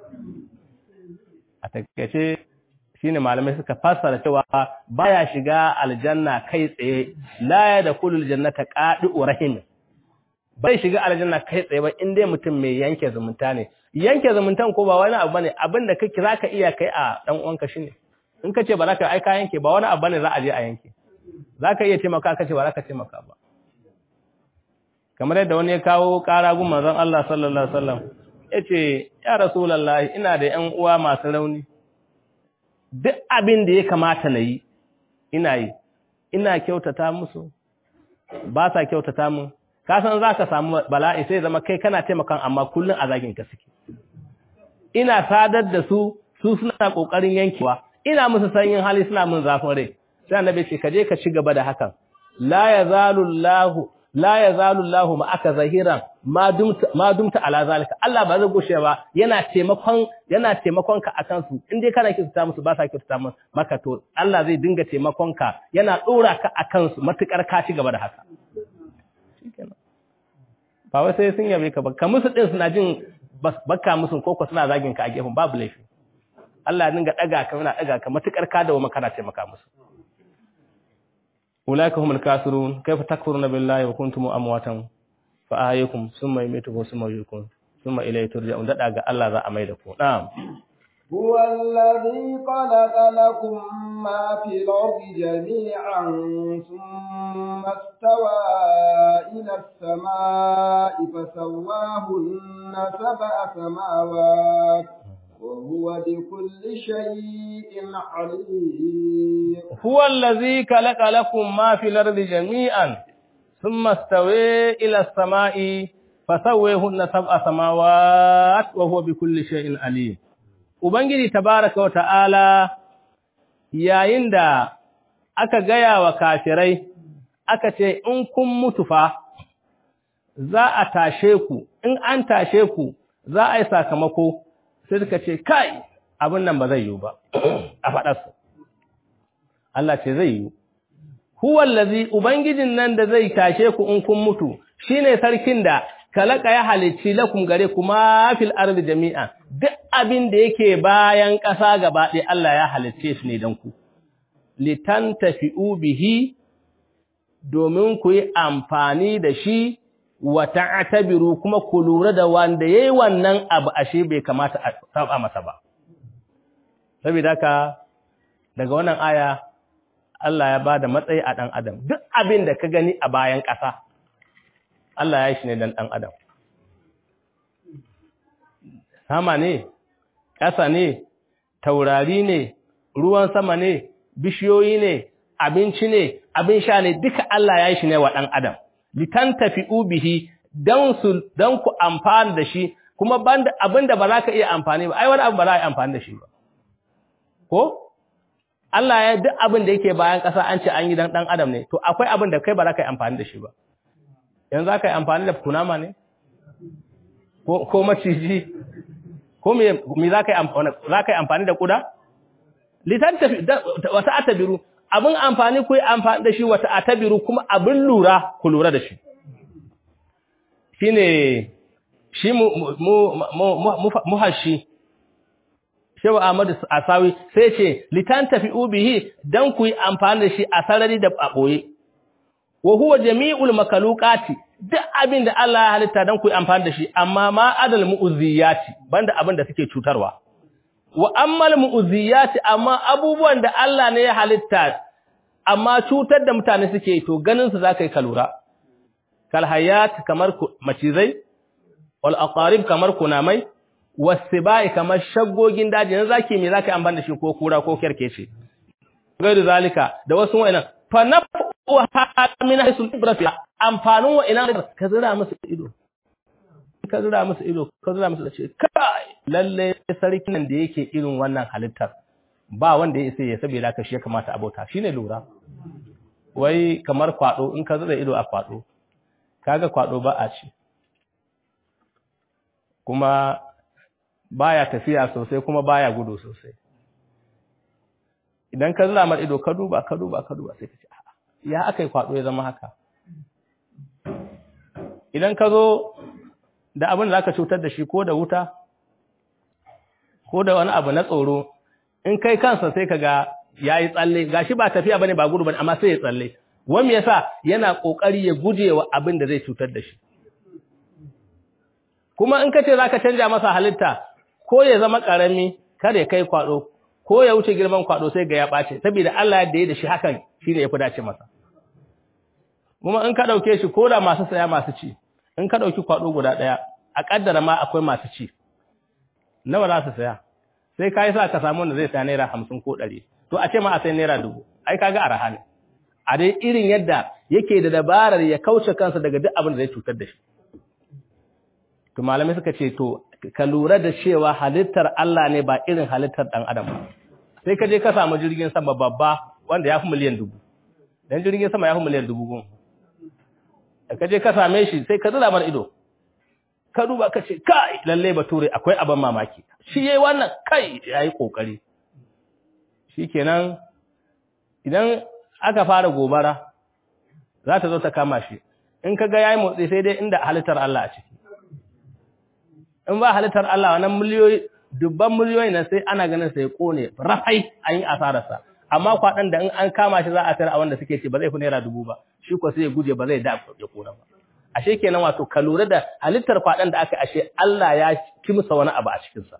a takaice shine malamai suka fassara cewa baya shiga aljanna kai tsaye la ya da kulul jannata qadi'u rahim bai shiga aljanna kai tsaye ba in dai mutum mai yanke zumunta ne yanke zumuntan ko ba wani abu bane abin da kake zaka iya kai a dan uwanka shine in kace ba za ka aika yanke ba wani abu bane za a je a yanke zaka iya taimaka kace ba za ka taimaka ba kamar yadda wani ya kawo ƙara gun manzon Allah sallallahu alaihi wasallam yace ya rasulullahi ina da ƴan uwa masu rauni duk abin da ya kamata na yi ina yi ina kyautata musu ba sa kyautata mun ka san za ka samu bala'i sai zama kai kana taimakan amma kullum a zagin ka suke ina sadar da su su suna kokarin yankewa ina musu sanyin hali suna mun zafin rai sai annabi ce ka je ka ci gaba da hakan la yazalu Allahu la yazalu Allahu ma aka zahiran ma dumta ma dumta ala zalika Allah ba zai gushe ba yana taimakon yana taimakon ka akan su in dai kana kisa musu ba sa kisa maka to Allah zai dinga taimakon ka yana dora ka akan su matukar ka ci gaba da haka ba wai sai sun yabe ka ba ka musu din suna jin baka musu koko suna zagin ka a gefen babu laifi Allah ya dinga daga ka yana daga ka matukar ka da wa kana taimaka musu ulaika humul kasirun kayfa takfuruna billahi wa kuntum amwatan fa ahyaykum thumma yumitukum thumma yuhyikum thumma ilayhi turja'un dada ga Allah za a maida ku na'am هو الذي خلق لكم ما في الأرض جميعا ثم استوى إلى السماء فسواهن سبع سماوات وهو بكل شيء عليم هو الذي خلق لكم ما في الأرض جميعا ثم استوى إلى السماء فسويهن سبع سماوات وهو بكل شيء عليم Ubangiji tabaraka wa ta'ala yayin da aka gaya wa kafirai aka ce in kun mutu fa za a tashe ku in an tashe ku za a yi sakamako sai suka ce kai abin nan ba zai yiwu ba a faɗarsu Allah ce zai yiwu huwallazi ubangijin nan da zai tashe ku in kun mutu shine sarkin da kalaka ya halicci lakum gare kuma fil ardi jami'a duk abin da yake bayan ƙasa gaba ɗaya Allah ya halicce shi ne dan ku litantafi'u bihi domin ku yi amfani da shi wa ta'tabiru kuma ku lura da wanda yayi wannan abu ashe bai kamata a saba masa ba saboda haka daga wannan aya Allah ya bada matsayi a dan adam duk abin da ka gani a bayan ƙasa Allah ya yi shi ne dan dan adam sama ne ƙasa ne taurari ne ruwan sama ne bishiyoyi ne abinci ne abin sha ne duka Allah ya yi shi ne wa dan adam litantafi'u bihi dan su dan ku amfana da shi kuma banda abinda ba za ka iya amfani ba ai wani abu ba za a yi amfani da shi ba ko Allah ya duk abin da yake bayan ƙasa an ce an yi dan dan adam ne to akwai abin da kai ba za ka yi amfani da shi ba yanzu za ka yi amfani da kunama ne ko ko maciji ko me me za ka yi amfani za ka yi amfani da kuda litantafi wata atabiru abin amfani ku yi amfani da shi wata atabiru kuma abin lura ku lura da shi shi ne shi muhashi shewa ahmadu asawi sai ce litantafi ubihi dan ku yi amfani da shi a sarari da ɓoye wa huwa jami'ul makalukati duk abin da Allah ya halitta dan ku yi amfani da shi amma ma adal mu'uzziyati banda abin da suke cutarwa wa ammal mu'uzziyati amma abubuwan da Allah ne ya halitta amma cutar da mutane suke to ganin su zaka yi kalura kal hayat kamar macizai wal aqarib kamar kunamai wasibai kamar shaggogin daji yanzu zaki me zaka yi amfani da shi ko kura ko kerkece gairu zalika da wasu wa'annan fa nafu min hisul ibrati amfanin wa'annan ka zira musu ido ka zira musu ido ka zira musu da ce kai lalle sarkin nan da yake irin wannan halittar ba wanda ya isa ya saboda ka shi ya kamata abota shine lura wai kamar kwado in ka zira ido a kwado kaga kwado ba a ci kuma baya tafiya sosai kuma baya gudu sosai idan ka zira mar ido ka duba ka duba ka duba sai ka ce ya aka yi kwado ya zama haka idan ka zo da abin da zaka cutar da shi ko da wuta ko da wani abu na tsoro in kai kansa sai ka ga yayi tsalle gashi ba tafiya bane ba gudu bane amma sai ya tsalle wani yasa yana kokari ya gujewa abin da zai cutar da shi kuma in kace zaka canja masa halitta ko ya zama karami kada ya kai kwado ko ya wuce girman kwado sai ga ya bace saboda Allah da ya da shi hakan shine yafi dace masa kuma in ka dauke shi ko da masu saya masu ci in ka dauki kwado guda daya a kaddara ma akwai masu ci nawa za su saya sai kai sa ka samu wanda zai saya naira 50 ko 100 to a ce ma a sai naira 1000 ai kaga araha ne a dai irin yadda yake da dabarar ya kauce kansa daga duk abin da zai cutar da shi to malamai suka ce to ka lura da cewa halittar Allah ne ba irin halittar dan adam ba sai ka je ka samu jirgin sama babba wanda ya fi miliyan dubu dan jirgin sama ya fi miliyan dubu goma da ka je ka same shi sai ka zura mar ido ka duba ka ce kai lalle bature akwai abin mamaki shi yayi wannan kai yayi kokari shikenan idan aka fara gobara za ta zo ta kama shi in ka ga yayi motsi sai dai inda halittar Allah a ciki in ba halittar Allah wannan miliyoyi dubban miliyoyi na sai ana ganin sai kone rafai an yi asararsa amma kwaɗan da in an kama shi za a tare a wanda suke ce ba zai fi naira dubu ba shi ko sai ya guje ba zai da ya kona ba ashe kenan wato ka lura da halittar kwaɗan da aka ashe Allah ya kimsa wani abu a cikinsa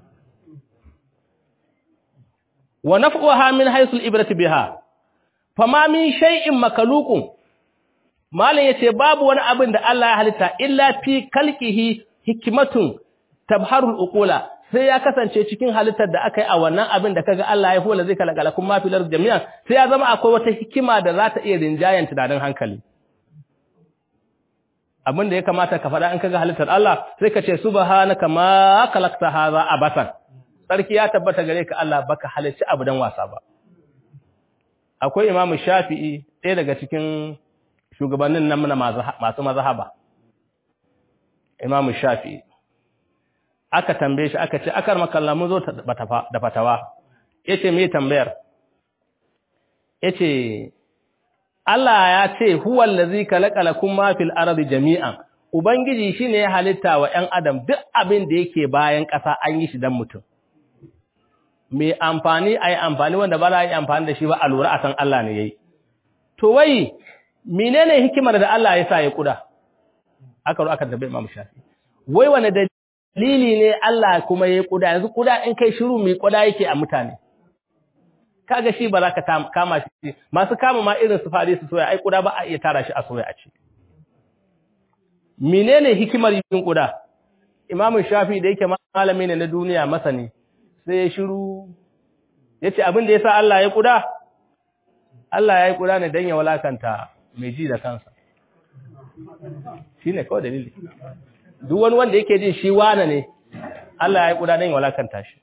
wa naf'uha min haythu al-ibrati biha fama min shay'in makalukun malam yace babu wani abin da Allah ya halitta illa fi kalqihi hikmatun tabharul uqula sai ya kasance cikin halittar da aka yi a wannan abin da kaga Allah ya fola zai kalakala kuma filar jami'an sai ya zama akwai wata hikima da za ta iya rinjayen tunanin hankali abin da ya kamata ka faɗa in kaga halittar Allah sai ka ce subhanaka ma khalaqta hadha abasan sarki ya tabbata gare ka Allah baka halicci abu dan wasa ba akwai imamu shafi'i ɗaya daga cikin shugabannin nan na masu mazhaba imamu shafi'i aka tambaye shi aka ce akar makalla mun zo da fatawa yace me tambayar yace Allah ya ce huwal ladzi khalaqalakum ma fil ardi jami'an ubangiji shine ya halitta wa ƴan adam duk abin da yake bayan ƙasa an yi shi dan mutum mai amfani ayi amfani wanda ba za a yi amfani da shi ba a lura a san Allah ne yayi to wai menene hikimar da Allah ya sa ya kuda aka ro aka tambaye Imam Shafi wai wani dalili ne Allah kuma yayi kuda yanzu kuda in kai shiru mai kuda yake a mutane kaga shi ba za ka kama shi masu kama ma irin su fare su soya ai kuda ba a iya tara shi a soya a ci menene hikimar yin kuda Imam Shafi da yake malami ne na duniya masani sai ya shiru yace abin da yasa Allah ya kuda Allah ya yi kuda ne dan ya walakanta mai ji da kansa shine kawai dalili duk wani wanda yake jin shi wane ne Allah ya yi kuda dan ya walakanta shi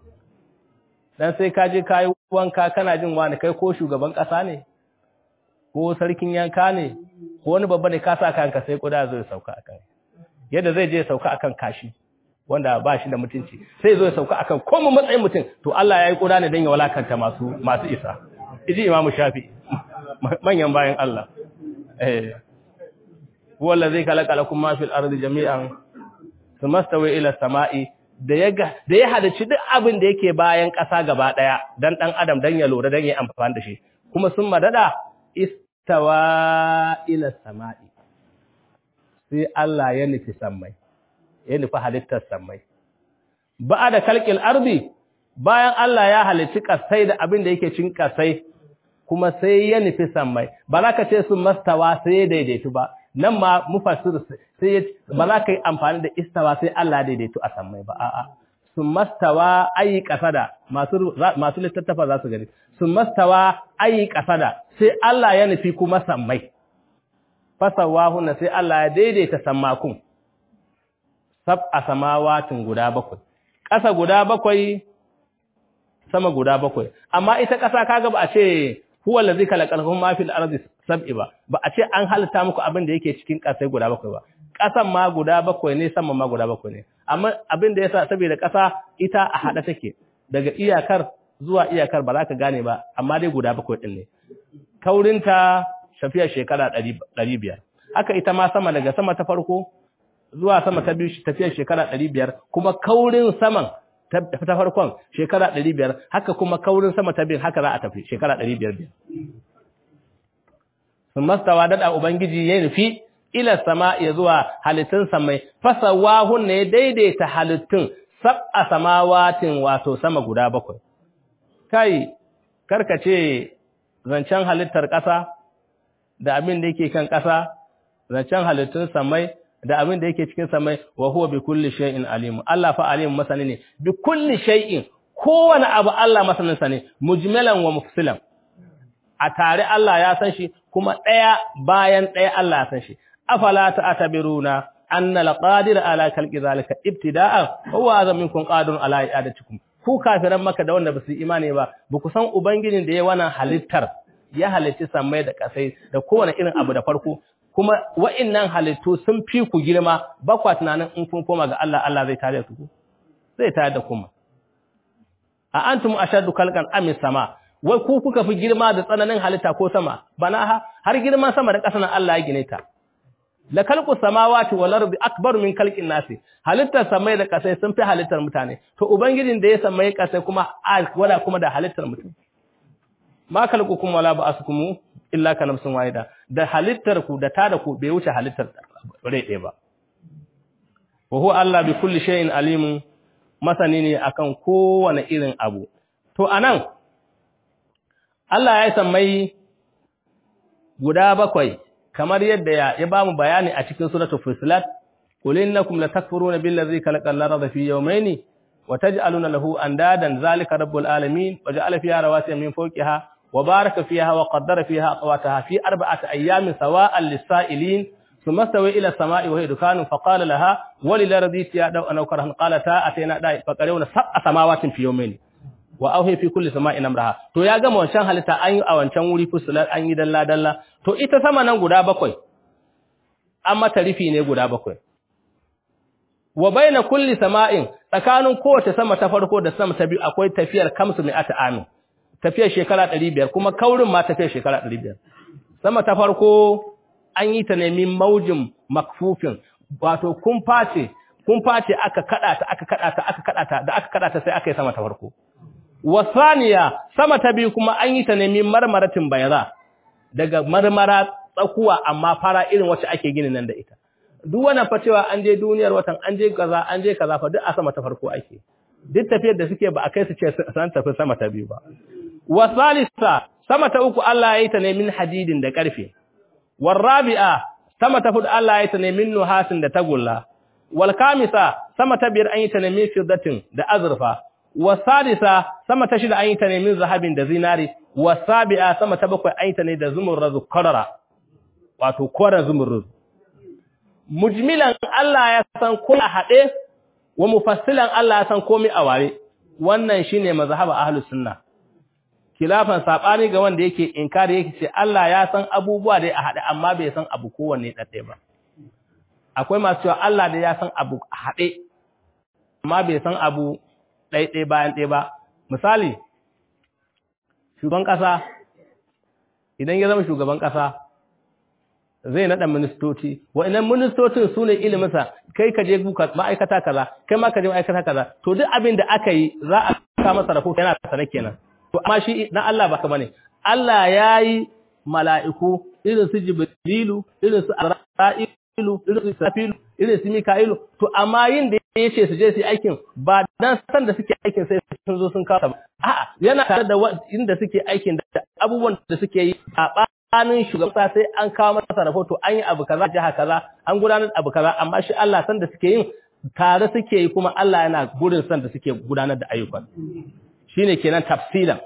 dan sai ka je kai wanka kana jin wani kai ko shugaban kasa ne ko sarkin yanka ne ko wani babba ne ka sa kanka sai kuda zai sauka akan yadda zai je sauka akan kashi wanda ba shi da mutunci sai zo ya sauka akan komai matsayin mutum to Allah ya yi kuda ne dan ya walakanta masu masu isa iji imamu shafi manyan bayan Allah eh huwa allazi khalaqa lakum ma fil ardi jami'an thumma stawa ila samai da ya da ya hadaci duk abin da yake bayan ƙasa gaba daya dan dan adam dan ya lura dan ya amfani da shi kuma sun madada istawa ila samai sai Allah ya nufi sammai ya nufi halittar sammai ba da kalkil ardi bayan Allah ya halicci kasai da abin da yake cin kasai kuma sai ya nufi sammai ba za ka ce sun mastawa sai ya daidaitu ba nan ma mufassir sai ba za ka yi amfani da istawa sai Allah daidaitu a sammai ba a'a sun mastawa ayi kasada masu masu littattafa za su gani sun mastawa ayi kasada sai Allah ya nufi kuma sammai fasawahunna sai Allah ya daidaita sammakun sab'a samawatin guda bakwai ƙasa guda bakwai sama guda bakwai amma ita ƙasa kaga ba a ce huwa allazi khalaqakum ma fil ardi sab'i ba ba a ce an halitta muku abin da yake cikin ƙasai guda bakwai ba ƙasan ma guda bakwai ne sama ma guda bakwai ne amma abin da yasa saboda ƙasa ita a hada take daga iyakar zuwa iyakar ba za ka gane ba amma dai guda bakwai din ne kaurinta shafiyar shekara 500 haka ita ma sama daga sama ta farko zuwa sama ta biyu tafiyar shekara 500 kuma kaurin saman ta farkon shekara 500 haka kuma kaurin sama ta biyu haka za a tafi shekara 500 sun mastawa dada ubangiji ya nufi ila sama ya zuwa halittun samai fasawahun ne daidaita halittun sab'a samawatin wato sama guda bakwai kai karkace zancen halittar ƙasa da abin da yake kan ƙasa zancen halittun samai da abin da yake cikin samai wa huwa bi kulli shay'in alim Allah fa alim masani ne bi kulli shay'in kowane abu Allah masanin sa ne mujmalan wa mufsilan a tare Allah ya san shi kuma ɗaya bayan ɗaya Allah ya san shi afala ta'tabiruna anna al-qadir ala khalqi zalika ibtida'an huwa azam minkum qadirun ala i'adatikum ku kafiran maka da wanda basu imani ba ba ku san ubangijin da ya wannan halittar ya halitti samai da kasai da kowane irin abu da farko kuma wa'annan halittu sun fi ku girma ba kwa tunanin in kun koma ga Allah Allah zai tare ku zai tare da kuma a antum ashaddu khalqan am sama wai ku kuka fi girma da tsananin halitta ko sama bana har girman sama da ƙasa nan Allah ya gine ta la khalqu samawati wal ardi akbar min khalqin nasi halittar samai da ƙasai sun fi halittar mutane to ubangijin da ya samai ƙasai kuma wala kuma da halittar mutum ma khalqukum wala ba'asukum illa ka nafsin wahida da halittar ku da tada ku bai wuce halittar rai ɗaya ba wa huwa Allah bi kulli shay'in alimun masani ne akan kowane irin abu to anan Allah ya sammai guda bakwai kamar yadda ya, ya bamu bayani a cikin suratul fusilat qul innakum latakfuruna billazi khalaqal arda fi yawmayni wa taj'aluna lahu andadan zalika rabbul alamin wa ja'ala fiha rawasiya min fawqiha wa baraka fiha wa qaddara fiha aqwataha fi arba'ati ayamin sawa'an lis-sa'ilin ثم استوى الى السماء وهي دخان فقال لها وللارض يا دو ان كرهن قالتا اتينا داي فقرينا سبع سماوات في يومين واوهي في كل سماء امرها to ya gama wancan halitta an yi a wancan wuri fusular an yi dalla dalla to ita sama nan guda bakwai an mata rufi ne guda bakwai wa baina kulli sama'in tsakanin kowace sama ta farko da sama ta biyu akwai tafiyar kamsu mai ata amin tafiyar shekara 500 kuma kaurin ma tafiyar shekara 500 sama ta farko an yi ta nemi maujin makfufin wato kun face kun face aka kada ta aka kada ta aka kada ta da aka kada ta sai aka yi sama ta farko wasaniya sama ta biyu kuma an yi ta nemi marmaratin bayra daga marmara tsakuwa amma fara irin wacce ake gini nan da ita duk wannan fa cewa an je duniyar watan an je kaza an je kaza fa duk a sama ta farko ake duk tafiyar da suke ba a kai su ce san tafi sama ta biyu ba wasalisa sama ta uku Allah ya yi ta ne min hadidin da karfe والرابعه sama ta hudu Allah ya tane min nuhasin da tagulla wal kamisa sama ta biyar an yi tane min fiddatin da azurfa wasadisa sama ta shida an yi tane min zahabin da zinari wasabi'a sama ta bakwai an yi tane da zumurruz qarara wato koran zumurruz mujmilan Allah ya san ko a hade wa mufassilan Allah ya san komai a ware wannan shine mazhab ahlus sunna kilafan sabani ga wanda yake inkari yake ce Allah ya san abubuwa da a haɗe amma bai san abu kowanne ɗaɗɗe ba akwai masu cewa Allah da ya san abu a haɗe amma bai san abu ɗaiɗai bayan ɗaya ba misali shugaban ƙasa idan ya zama shugaban ƙasa zai naɗa ministoci wa'annan ministocin su ne iliminsa kai ka je buka ma'aikata kaza kai ma ka je ma'aikata kaza to duk abin da aka yi za a kama masa rahoto yana sana kenan to amma shi na Allah baka bane Allah yayi mala'iku irin su Jibrilu irin su Ara'ilu irin su Safilu irin su Mika'ilu to amma yin da yace su je su aikin ba dan san da suke aikin sai sun zo sun kawo ba a'a yana tare da inda suke aikin da abubuwan da suke yi a banin shugaban sai an kawo masa rahoto an yi abu kaza jiha kaza an gudanar abu kaza amma shi Allah san da suke yin tare suke yi kuma Allah yana gurin san da suke gudanar da ayyukan shine kenan tafsilan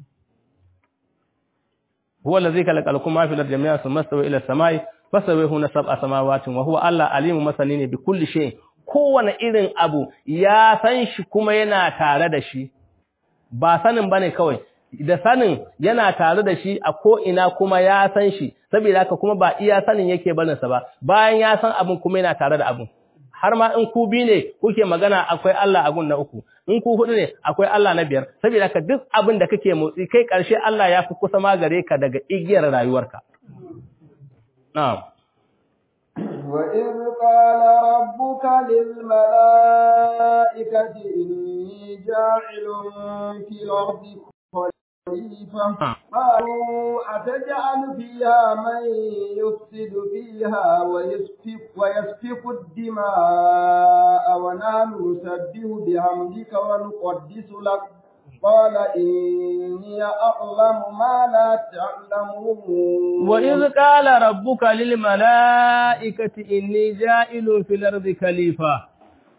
huwa allazi khalaqalakum ma fil ardi jami'an thumma stawa ila as-samai fasawihu sab'a samawati wa huwa Allah alimun masani ne bi kulli shay kowane irin abu ya san shi kuma yana tare da shi ba sanin bane kawai da sanin yana tare da shi a ko ina kuma ya san shi saboda haka kuma ba iya sanin yake barin sa ba bayan ya san abun kuma yana tare da abun har ma in ku bi ne kuke magana akwai Allah a gun na uku in ku hudu ne akwai Allah na biyar saboda ka duk abin da kake motsi kai karshe Allah ya fi kusa ma gare ka daga igiyar rayuwarka na'am wa in qala rabbuka lil malaikati inni ja'ilun fil ardi خليفة قالوا أتجعل فيها من يفسد فيها ويسفك, ويسفك الدماء ونحن نسبح بحمدك ونقدس لك قال إني أعلم ما لا تعلمون وإذ قال ربك للملائكة إني جائل في الأرض خليفة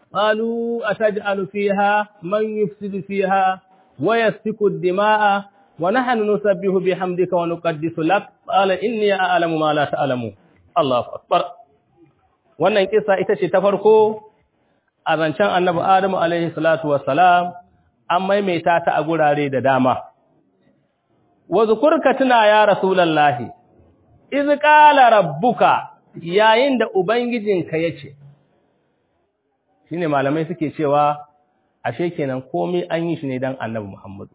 قالوا أتجعل فيها من يفسد فيها ويسفك الدماء wa nahnu nusabbihu bihamdika wa nuqaddisu lak qala inni a'lamu ma la ta'lamu Allahu akbar wannan kissa ita ce ta farko a zancen annabi Adamu alaihi salatu wassalam an maimaita ta a gurare da dama wa zukurka tuna ya rasulullahi iz qala rabbuka yayin da ubangijinka yace shine malamai suke cewa ashe kenan komai an yi shi ne dan annabi Muhammad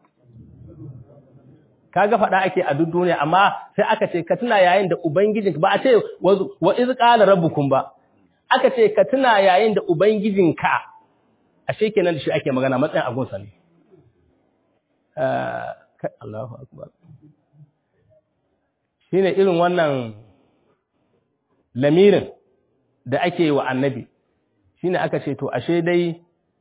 kaga fada ake a duk duniya amma sai aka ce ka tuna yayin da ubangijinka ba a ce wa iz qala rabbukum ba aka ce ka tuna yayin da ubangijinka ashe kenan da shi ake magana matsayin agunsa ne Allahu akbar shine irin wannan lamirin da ake wa annabi shine aka ce to ashe dai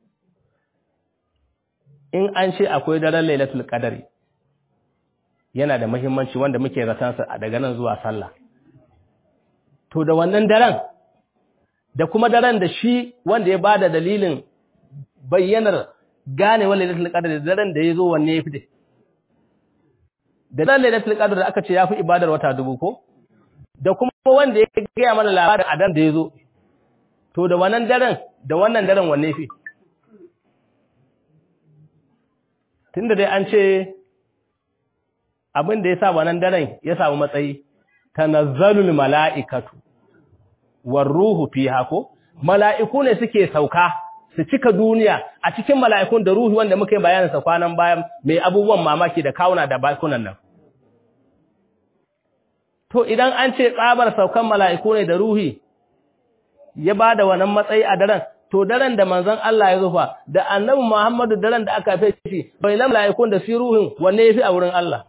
in an ce akwai daren lailatul qadari yana da muhimmanci wanda muke ratansa a daga nan zuwa sallah to da wannan daren da kuma daren da shi wanda ya bada dalilin bayyanar gane wa lailatul qadr da daren da yazo wanne yafi dai da daren lailatul qadr da aka ce yafi ibadar wata dubu ko da kuma wanda ya gaya mana labarin a daren da yazo to da wannan daren da wannan daren wanne yafi tunda dai an ce abin da yasa wannan daren ya samu matsayi tanazzalul mala'ikatu war ruhu fiha ko mala'iku ne suke sauka su cika duniya a cikin mala'ikun da ruhi wanda muka yi bayanin sa kwanan bayan mai abubuwan mamaki da kawuna da bakunan nan to idan an ce tsabar saukan mala'iku ne da ruhi ya bada wannan matsayi a daren to daren da manzon Allah ya zufa da annabi Muhammadu daren da aka fice shi bai na mala'ikun da shi ruhin wanne yafi a wurin Allah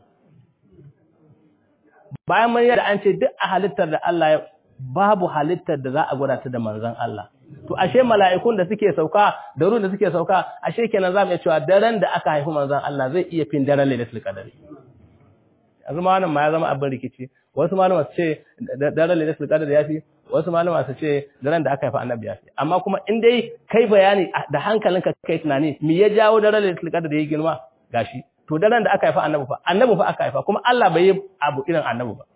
bayan mun yadda an ce duk a halittar da Allah ya babu halittar da za a gwada ta da manzon Allah to ashe mala'ikun da suke sauka da ruwan da suke sauka ashe kenan zamu iya cewa daren da aka haifi manzon Allah zai iya fin daren Lailatul Qadr yanzu ma wannan ma ya zama abin rikici wasu malama su ce daren Lailatul Qadr ya fi wasu malama su ce daren da aka haifi Annabi ya fi amma kuma in dai kai bayani da hankalinka kai tunani me ya jawo daren Lailatul Qadr da ya girma gashi to daren da aka haifa Annabi fa Annabi fa aka haifa kuma Allah bai yi abu irin Annabi ba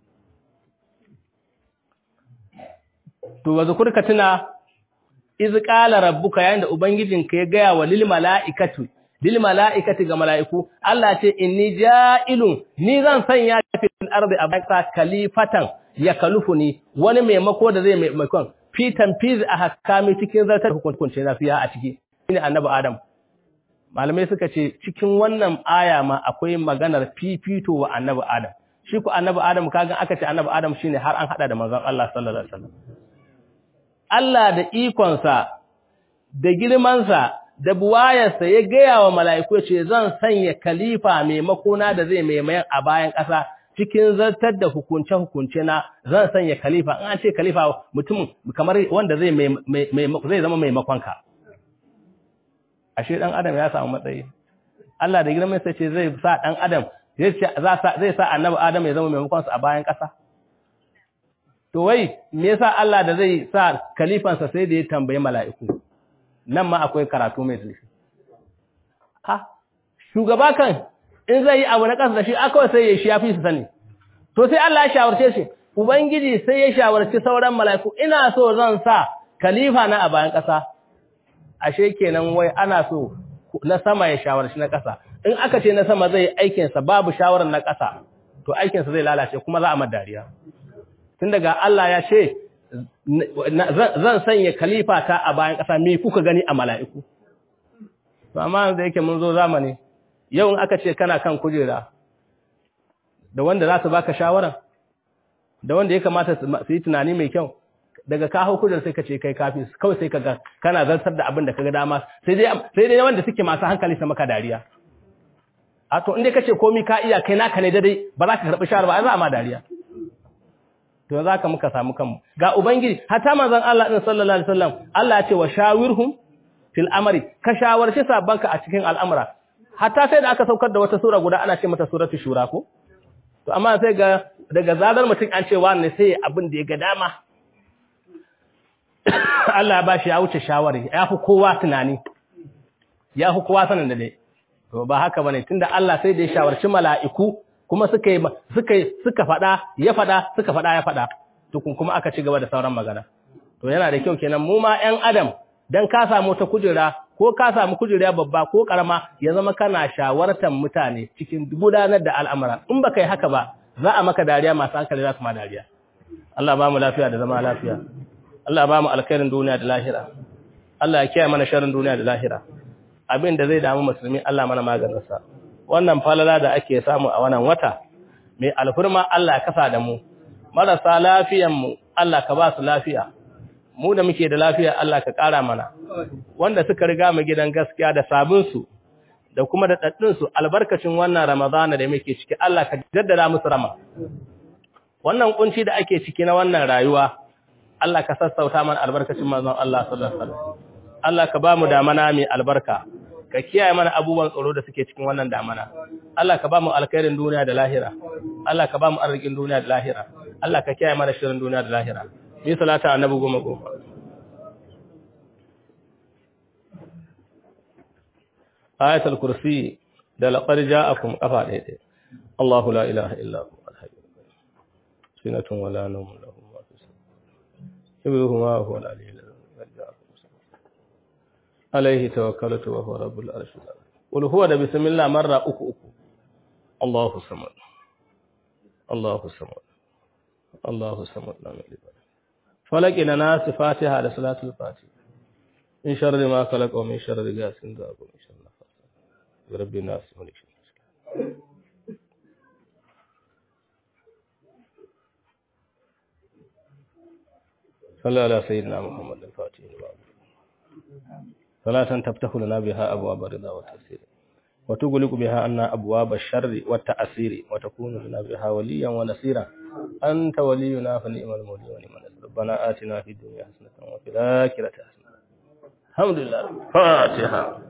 to wa zukurka tuna iz qala rabbuka yayin da ubangijinka ya gaya wa lil malaikatu lil malaikati ga malaiku Allah ce inni ja'ilun ni zan sanya fil ardi abaka kalifatan ya kalufuni wani maimako da zai maimakon fi tanfiz a hakami cikin zartar hukunce na fiya a ciki shine annabi adam malamai suka ce cikin wannan aya ma akwai maganar fifito wa annabi adam shi ku annabi adam kaga aka ce annabi adam shine har an hada da manzon Allah sallallahu alaihi wasallam Allah da ikonsa, da girmansa, da buwayarsa ya gaya wa mala'iku ce zan sanya kalifa maimakona da zai maimayan a bayan ƙasa cikin zartar da hukunce-hukunce na zan sanya kalifa, an ce kalifa mutum kamar wanda zai zama maimakonka. Ashe ɗan Adam ya samu matsayi. Allah da girmansa ce zai sa ɗan Adam, zai sa annabi Adam ya zama maimakonsa a bayan ƙasa. To wai, me yasa Allah da zai sa kalifansa sai da ya tambayi mala'iku, nan ma akwai karatu mai zurfi. Ha, shugaba kan in zai yi abu na ƙasa da shi, aka sai ya shi ya fi su sani. To sai Allah ya shawarce shi, Ubangiji sai ya shawarci sauran mala'iku, ina so zan sa kalifa na a bayan ƙasa. Ashe kenan wai ana so na sama ya shawarci na ƙasa. In aka ce na sama zai aikinsa babu shawarar na ƙasa, to aikinsa zai lalace kuma za a madariya. tun daga Allah ya ce zan sanya khalifa ta a bayan ƙasa me kuka gani a mala'iku to amma da yake mun zo zamani yau in aka ce kana kan kujera da wanda za su baka shawara da wanda ya kamata su yi tunani mai kyau daga ka hau kujerar sai ka ce kai kafi kawai sai ka ga kana zartar da abin da ka ga dama sai dai sai dai wanda suke masu hankali su maka dariya a to inda kace komai ka iya kai naka ne dai ba za ka karbi shawara ba ai za a ma dariya to za ka muka samu kanmu ga ubangiji hatta manzon Allah din sallallahu alaihi wasallam Allah ya ce wa shawirhum fil amri ka shawarci sabanka a cikin al'amura hatta sai da aka saukar da wata sura guda ana ce mata suratu shura ko to amma sai ga daga zarar mutum an ce wani sai abin da ya ga dama Allah ya bashi ya wuce shawari ya fi kowa tunani ya fi kowa sanin da dai to ba haka bane tunda Allah sai da ya shawarci mala'iku kuma suka suka suka fada ya fada suka fada ya fada tukun kuma aka ci gaba da sauran magana to yana da kyau kenan mu ma ƴan adam dan ka samu ta kujera ko ka samu kujera babba ko karama ya zama kana shawartar mutane cikin gudanar da al'amura in baka yi haka ba za a maka dariya masu hankali za su ma dariya Allah ba mu lafiya da zama lafiya Allah ba mu alkhairin duniya da lahira Allah ya kiyaye mana sharrin duniya da lahira abin da zai damu musulmi Allah mana maganinsa wannan falala da ake samu a wannan wata mai alfurma Allah ya kasa da mu marasa lafiyan mu Allah ka ba su lafiya mu da muke da lafiya Allah ka ƙara mana wanda suka riga mu gidan gaskiya da sabin su da kuma da daddin su albarkacin wannan Ramadana da muke ciki Allah ka jaddada musu rama wannan kunci da ake ciki na wannan rayuwa Allah ka sassauta mana albarkacin manzon Allah sallallahu alaihi wasallam Allah ka ba mu damana mai albarka ka kiyaye mana abubuwan tsoro da suke cikin wannan damana Allah ka ba mu alkhairin duniya da lahira Allah ka ba mu arzikin duniya da lahira Allah ka kiyaye mana shirin duniya da lahira ni salata annabi goma goma ayatul kursi da laqad ja'akum qafa daidai Allahu la ilaha illa hu al-hayy sinatun wala nawm lahu ma fi samawati wa huwa al-aliyyul عليه توكلت وهو رب العرش العظيم قل هو ده بسم الله مره uku uku Allahu samad Allahu samad Allahu samad lam yalid falaqina nas fatiha da salatul fatiha min sharri ma khalaq wa min sharri ghasin da wa min sharri nafas rabbi nas wa min sharri صلى على سيدنا محمد الفاتح لما صلاة تفتح لنا بها أبواب الرضا والتأثير وتغلق بها عنا أبواب الشر والتأثير وتكون لنا بها وليا ونصيرا أنت ولينا فنعم المولي ونعم النصير ربنا آتنا في الدنيا حسنة وفي الآخرة حسنة الحمد لله فاتحة